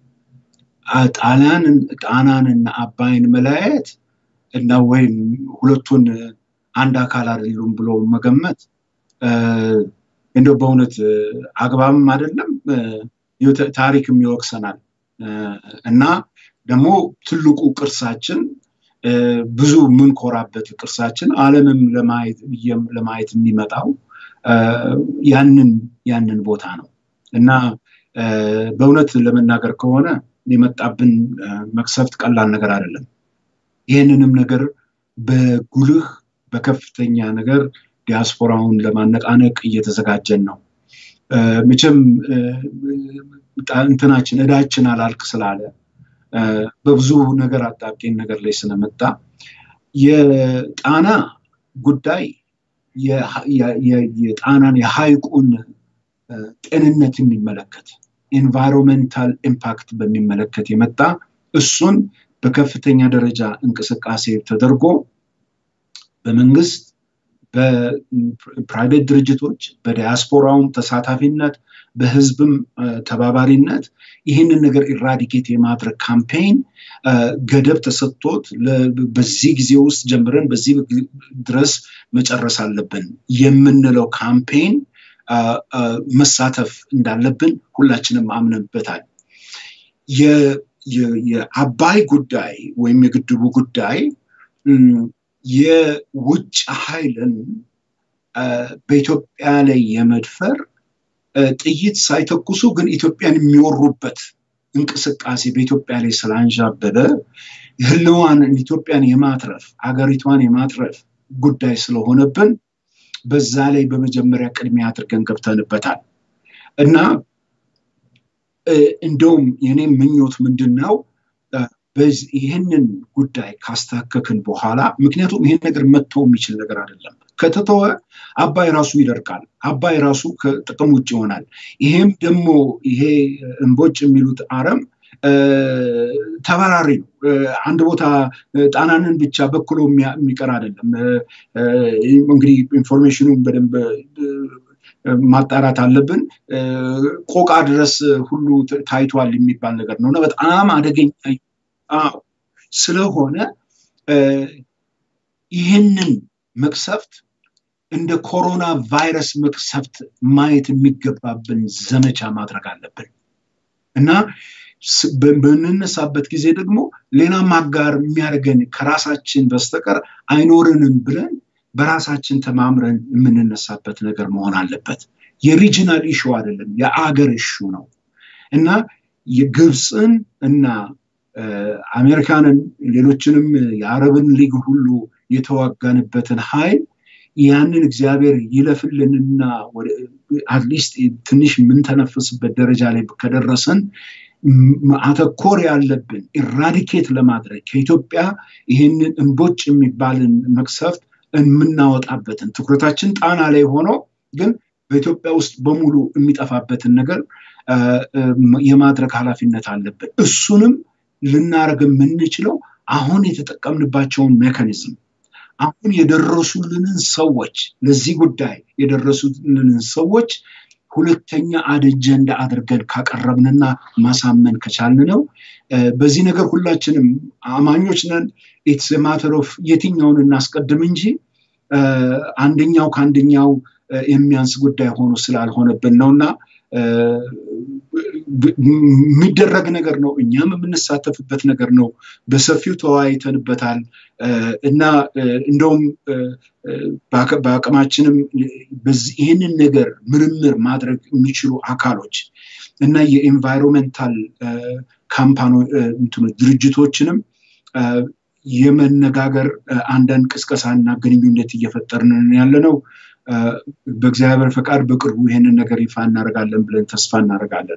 ጣናንና አባይን መለያየት እና ወይም ሁለቱን አንድ አካል አይደሉም ብሎ መገመት እንደው በእውነት አግባብም አይደለም፣ ታሪክም ይወቅሰናል እና ደግሞ ትልቁ ቅርሳችን ብዙ የምንኮራበት ቅርሳችን ዓለምም ለማየት የሚመጣው ያንን ያንን ቦታ ነው እና በእውነት ለመናገር ከሆነ የመጣብን መቅሰፍት ቀላል ነገር አይደለም። ይህንንም ነገር በጉልህ በከፍተኛ ነገር ዲያስፖራውን ለማነቃነቅ እየተዘጋጀን ነው። መቼም እንትናችን እዳችን አላልቅ ስላለ በብዙ ነገር አጣብቂኝ ነገር ላይ ስለመጣ የጣና ጉዳይ የጣናን የሐይቁን ጤንነት የሚመለከት ኤንቫይሮንሜንታል ኢምፓክት በሚመለከት የመጣ እሱን በከፍተኛ ደረጃ እንቅስቃሴ ተደርጎ በመንግስት በፕራይቬት ድርጅቶች በዲያስፖራውም ተሳታፊነት በህዝብም ተባባሪነት ይህንን ነገር ኢራዲኬት የማድረግ ካምፔይን ገደብ ተሰጥቶት በዚህ ጊዜ ውስጥ ጀምረን በዚህ ድረስ መጨረስ አለብን የምንለው ካምፔይን መሳተፍ እንዳለብን ሁላችንም አምነንበታል። የአባይ ጉዳይ ወይም የግድቡ ጉዳይ የውጭ ኃይልን በኢትዮጵያ ላይ የመድፈር ጥይት ሳይተኩሱ ግን ኢትዮጵያን የሚወሩበት እንቅስቃሴ በኢትዮጵያ ላይ ስላንዣበበ ህልዋን ኢትዮጵያን የማትረፍ አገሪቷን የማትረፍ ጉዳይ ስለሆነብን በዛ ላይ በመጀመሪያ ቅድሚያ አድርገን ገብተንበታል እና እንደውም የኔ ምኞት ምንድን ነው ይህንን ጉዳይ ካስታከክን በኋላ ምክንያቱም ይህን ነገር መተው የሚችል ነገር አይደለም። ከተተወ አባይ ራሱ ይደርቃል። አባይ ራሱ ከጥቅም ውጭ ይሆናል። ይሄም ደግሞ ይሄ እንቦጭ የሚሉት አረም ተበራሪ ነው። አንድ ቦታ ጣናንን ብቻ በክሎ የሚቀር አይደለም። እንግዲህ ኢንፎርሜሽኑን በደንብ ማጣራት አለብን። ቆቃ ድረስ ሁሉ ታይቷል የሚባል ነገር ነው እና በጣም አደገኛ ስለሆነ ይህንን መቅሰፍት እንደ ኮሮና ቫይረስ መቅሰፍት ማየት የሚገባብን ዘመቻ ማድረግ አለብን እና በምንነሳበት ጊዜ ደግሞ ሌላ ማጋር የሚያደርገን ከራሳችን በስተቀር አይኖርንም ብለን በራሳችን ተማምረን የምንነሳበት ነገር መሆን አለበት። የሪጂናል ኢሹ አይደለም፣ የአገር ኢሹ ነው እና የግብፅን እና አሜሪካንን ሌሎችንም የአረብን ሊግ ሁሉ የተዋጋንበትን ኃይል ያንን እግዚአብሔር ይለፍልንና አትሊስት ትንሽ የምንተነፍስበት ደረጃ ላይ ከደረሰን ማተኮር ያለብን ኢራዲኬት ለማድረግ ከኢትዮጵያ ይህንን እንቦጭ የሚባልን መቅሰፍት የምናወጣበትን ትኩረታችን ጣና ላይ ሆኖ ግን በኢትዮጵያ ውስጥ በሙሉ የሚጠፋበትን ነገር የማድረግ ኃላፊነት አለብን። እሱንም ልናደርግ የምንችለው አሁን የተጠቀምንባቸውን ሜካኒዝም አሁን የደረሱልንን ሰዎች ለዚህ ጉዳይ የደረሱልንን ሰዎች ሁለተኛ አጀንዳ አድርገን ካቀረብንና ማሳመን ከቻልን ነው። በዚህ ነገር ሁላችንም አማኞች ነን። ኢትስ ማተር ኦፍ የትኛውን እናስቀድም እንጂ አንደኛው ከአንደኛው የሚያንስ ጉዳይ ሆኖ ስላልሆነብን ነው እና የሚደረግ ነገር ነው። እኛም የምንሳተፍበት ነገር ነው። በሰፊው ተወያይተንበታል እና እንደውም በአቅማችንም ይህንን ነገር ምርምር ማድረግ የሚችሉ አካሎች እና የኤንቫይሮንመንታል ካምፓኒ ድርጅቶችንም የመነጋገር አንዳንድ ቅስቀሳና ግንኙነት እየፈጠርን ያለ ነው። በእግዚአብሔር ፈቃድ በቅርቡ ይህንን ነገር ይፋ እናደርጋለን ብለን ተስፋ እናደርጋለን።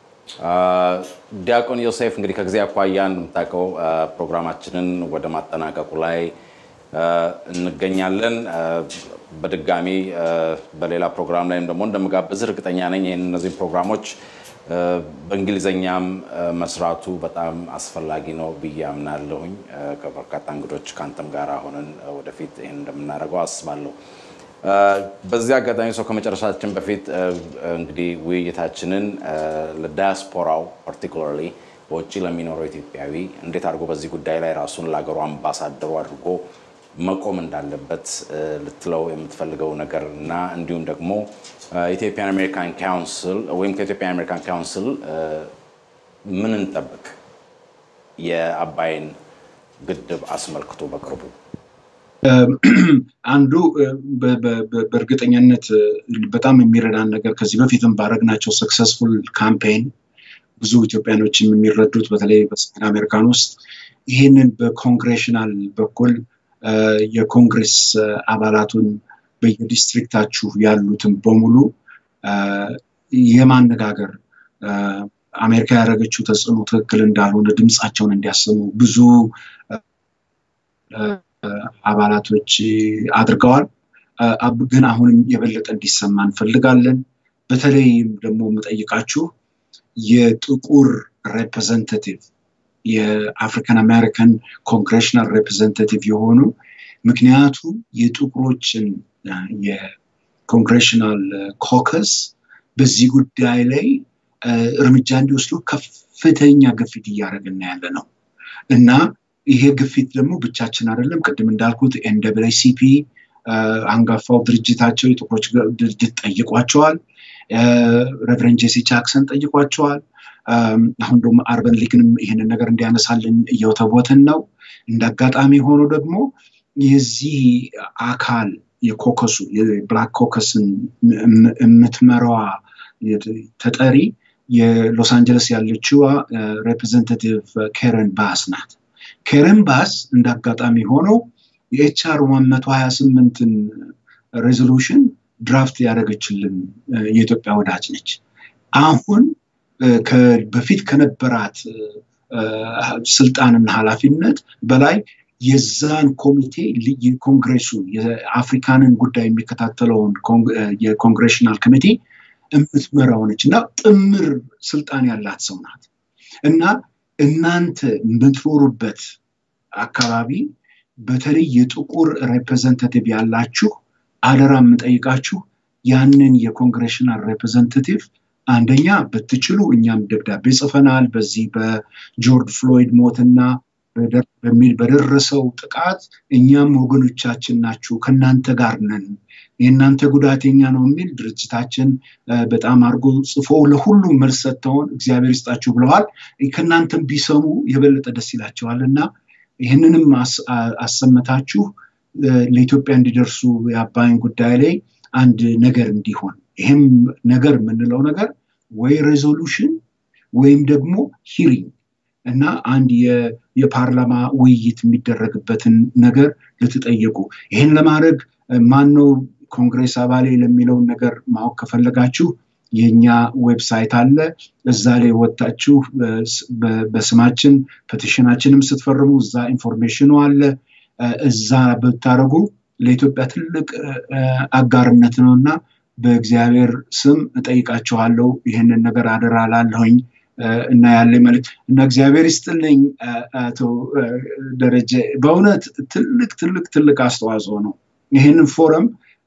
ዲያቆን ዮሴፍ እንግዲህ ከጊዜ አኳያ እንደምታውቀው ፕሮግራማችንን ወደ ማጠናቀቁ ላይ እንገኛለን። በድጋሚ በሌላ ፕሮግራም ላይም ደግሞ እንደምጋብዝ እርግጠኛ ነኝ። ይህን እነዚህም ፕሮግራሞች በእንግሊዝኛም መስራቱ በጣም አስፈላጊ ነው ብዬ አምናለሁኝ። ከበርካታ እንግዶች ከአንተም ጋር ሆነን ወደፊት ይህን እንደምናደርገው አስባለሁ። በዚህ አጋጣሚ ሰው ከመጨረሻችን በፊት እንግዲህ ውይይታችንን ለዳያስፖራው ፓርቲኩላርሊ በውጭ ለሚኖረው ኢትዮጵያዊ እንዴት አድርጎ በዚህ ጉዳይ ላይ ራሱን ለሀገሩ አምባሳደሩ አድርጎ መቆም እንዳለበት ልትለው የምትፈልገው ነገር እና እንዲሁም ደግሞ ኢትዮጵያን አሜሪካን ካውንስል ወይም ከኢትዮጵያን አሜሪካን ካውንስል ምን እንጠብቅ የአባይን ግድብ አስመልክቶ በቅርቡ አንዱ በእርግጠኛነት በጣም የሚረዳን ነገር ከዚህ በፊትም ባረግናቸው ሰክሰስፉል ካምፔን ብዙ ኢትዮጵያኖችም የሚረዱት በተለይ በሰሜን አሜሪካን ውስጥ ይህንን በኮንግሬሽናል በኩል የኮንግሬስ አባላቱን በየዲስትሪክታችሁ ያሉትን በሙሉ የማነጋገር አሜሪካ ያደረገችው ተጽዕኖ ትክክል እንዳልሆነ ድምፃቸውን እንዲያሰሙ ብዙ አባላቶች አድርገዋል። ግን አሁንም የበለጠ እንዲሰማ እንፈልጋለን። በተለይም ደግሞ የምጠይቃችሁ የጥቁር ሬፕሬዘንታቲቭ የአፍሪካን አሜሪካን ኮንግሬሽናል ሬፕሬዘንታቲቭ የሆኑ ምክንያቱም የጥቁሮችን የኮንግሬሽናል ኮከስ በዚህ ጉዳይ ላይ እርምጃ እንዲወስዱ ከፍተኛ ግፊት እያደረግን ያለ ነው እና ይሄ ግፊት ደግሞ ብቻችን አይደለም። ቅድም እንዳልኩት ኤንደብልሲፒ አንጋፋው ድርጅታቸው የጥቁሮች ድርጅት ጠይቋቸዋል። ሬቨረንድ ጄሲ ጃክሰን ጠይቋቸዋል። አሁን ደግሞ አርበን ሊግንም ይህንን ነገር እንዲያነሳልን እየወተወትን ነው። እንደ አጋጣሚ ሆኖ ደግሞ የዚህ አካል የኮከሱ የብላክ ኮከስን የምትመራዋ ተጠሪ የሎስ አንጀለስ ያለችዋ ሬፕሬዘንታቲቭ ኬረን ባስ ናት። ኬረን ባስ እንደ አጋጣሚ ሆነው የኤችአር ዋን መቶ ሀያ ስምንትን ሬዞሉሽን ድራፍት ያደረገችልን የኢትዮጵያ ወዳጅ ነች። አሁን በፊት ከነበራት ስልጣንና ኃላፊነት በላይ የዛን ኮሚቴ የኮንግሬሱ የአፍሪካንን ጉዳይ የሚከታተለውን የኮንግሬሽናል ኮሚቴ የምትመራው ነች እና ጥምር ስልጣን ያላት ሰው ናት እና እናንተ የምትኖሩበት አካባቢ በተለይ የጥቁር ሬፕሬዘንታቲቭ ያላችሁ አደራ የምጠይቃችሁ ያንን የኮንግሬሽናል ሬፕሬዘንታቲቭ አንደኛ ብትችሉ እኛም ደብዳቤ ጽፈናል። በዚህ በጆርጅ ፍሎይድ ሞትና በሚል በደረሰው ጥቃት እኛም ወገኖቻችን ናችሁ፣ ከእናንተ ጋር ነን፣ የእናንተ ጉዳት የኛ ነው የሚል ድርጅታችን በጣም አድርጎ ጽፎ ለሁሉም መልስ ሰጥተውን እግዚአብሔር ይስጣችሁ ብለዋል። ከእናንተም ቢሰሙ የበለጠ ደስ ይላቸዋል እና ይህንንም አሰመታችሁ ለኢትዮጵያ እንዲደርሱ የአባይን ጉዳይ ላይ አንድ ነገር እንዲሆን ይህም ነገር የምንለው ነገር ወይ ሬዞሉሽን ወይም ደግሞ ሂሪንግ እና አንድ የፓርላማ ውይይት የሚደረግበትን ነገር ልትጠየቁ ይህን ለማድረግ ማነው ኮንግሬስ አባሌ ለሚለውን ነገር ማወቅ ከፈለጋችሁ የኛ ዌብሳይት አለ። እዛ ላይ ወጥታችሁ በስማችን ፔቲሽናችንም ስትፈርሙ እዛ ኢንፎርሜሽኑ አለ። እዛ ብታደረጉ ለኢትዮጵያ ትልቅ አጋርነት ነው እና በእግዚአብሔር ስም እጠይቃችኋለሁ ይህንን ነገር አደራ ላለሁኝ እና ያለ መልክ እና እግዚአብሔር ይስጥልኝ አቶ ደረጀ በእውነት ትልቅ ትልቅ ትልቅ አስተዋጽኦ ነው። ይህንን ፎረም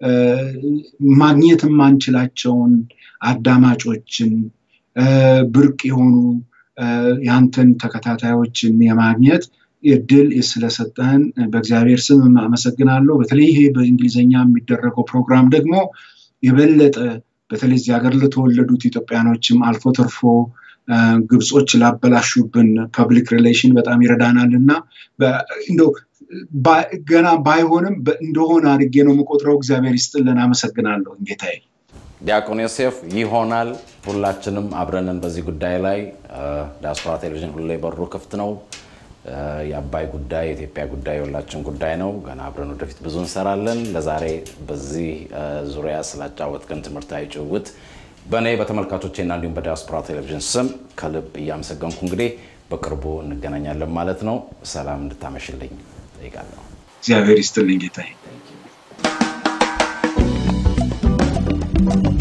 ማግኘት የማንችላቸውን አዳማጮችን ብርቅ የሆኑ የአንተን ተከታታዮችን የማግኘት እድል ስለሰጠህን በእግዚአብሔር ስም አመሰግናለሁ። በተለይ ይሄ በእንግሊዝኛ የሚደረገው ፕሮግራም ደግሞ የበለጠ በተለይ እዚህ ሀገር ለተወለዱት ኢትዮጵያኖችም አልፎ ተርፎ ግብጾች ላበላሹብን ፐብሊክ ሪሌሽን በጣም ይረዳናል እና እንደው ገና ባይሆንም እንደሆነ አድርጌ ነው የምቆጥረው። እግዚአብሔር ይስጥልን። አመሰግናለሁ ጌታዬ። ዲያቆን ዮሴፍ ይሆናል። ሁላችንም አብረንን በዚህ ጉዳይ ላይ ዲያስፖራ ቴሌቪዥን ሁሌ በሩ ክፍት ነው። የአባይ ጉዳይ የኢትዮጵያ ጉዳይ የሁላችን ጉዳይ ነው። ገና አብረን ወደፊት ብዙ እንሰራለን። ለዛሬ በዚህ ዙሪያ ስላጫወትከን ትምህርታዊ ጭውውት በእኔ በተመልካቾቼና እንዲሁም በዲያስፖራ ቴሌቪዥን ስም ከልብ እያመሰገንኩ እንግዲህ በቅርቡ እንገናኛለን ማለት ነው። ሰላም እንድታመሽልኝ ጠይቃለሁ። እግዚአብሔር ይስጥልኝ ጌታዬ።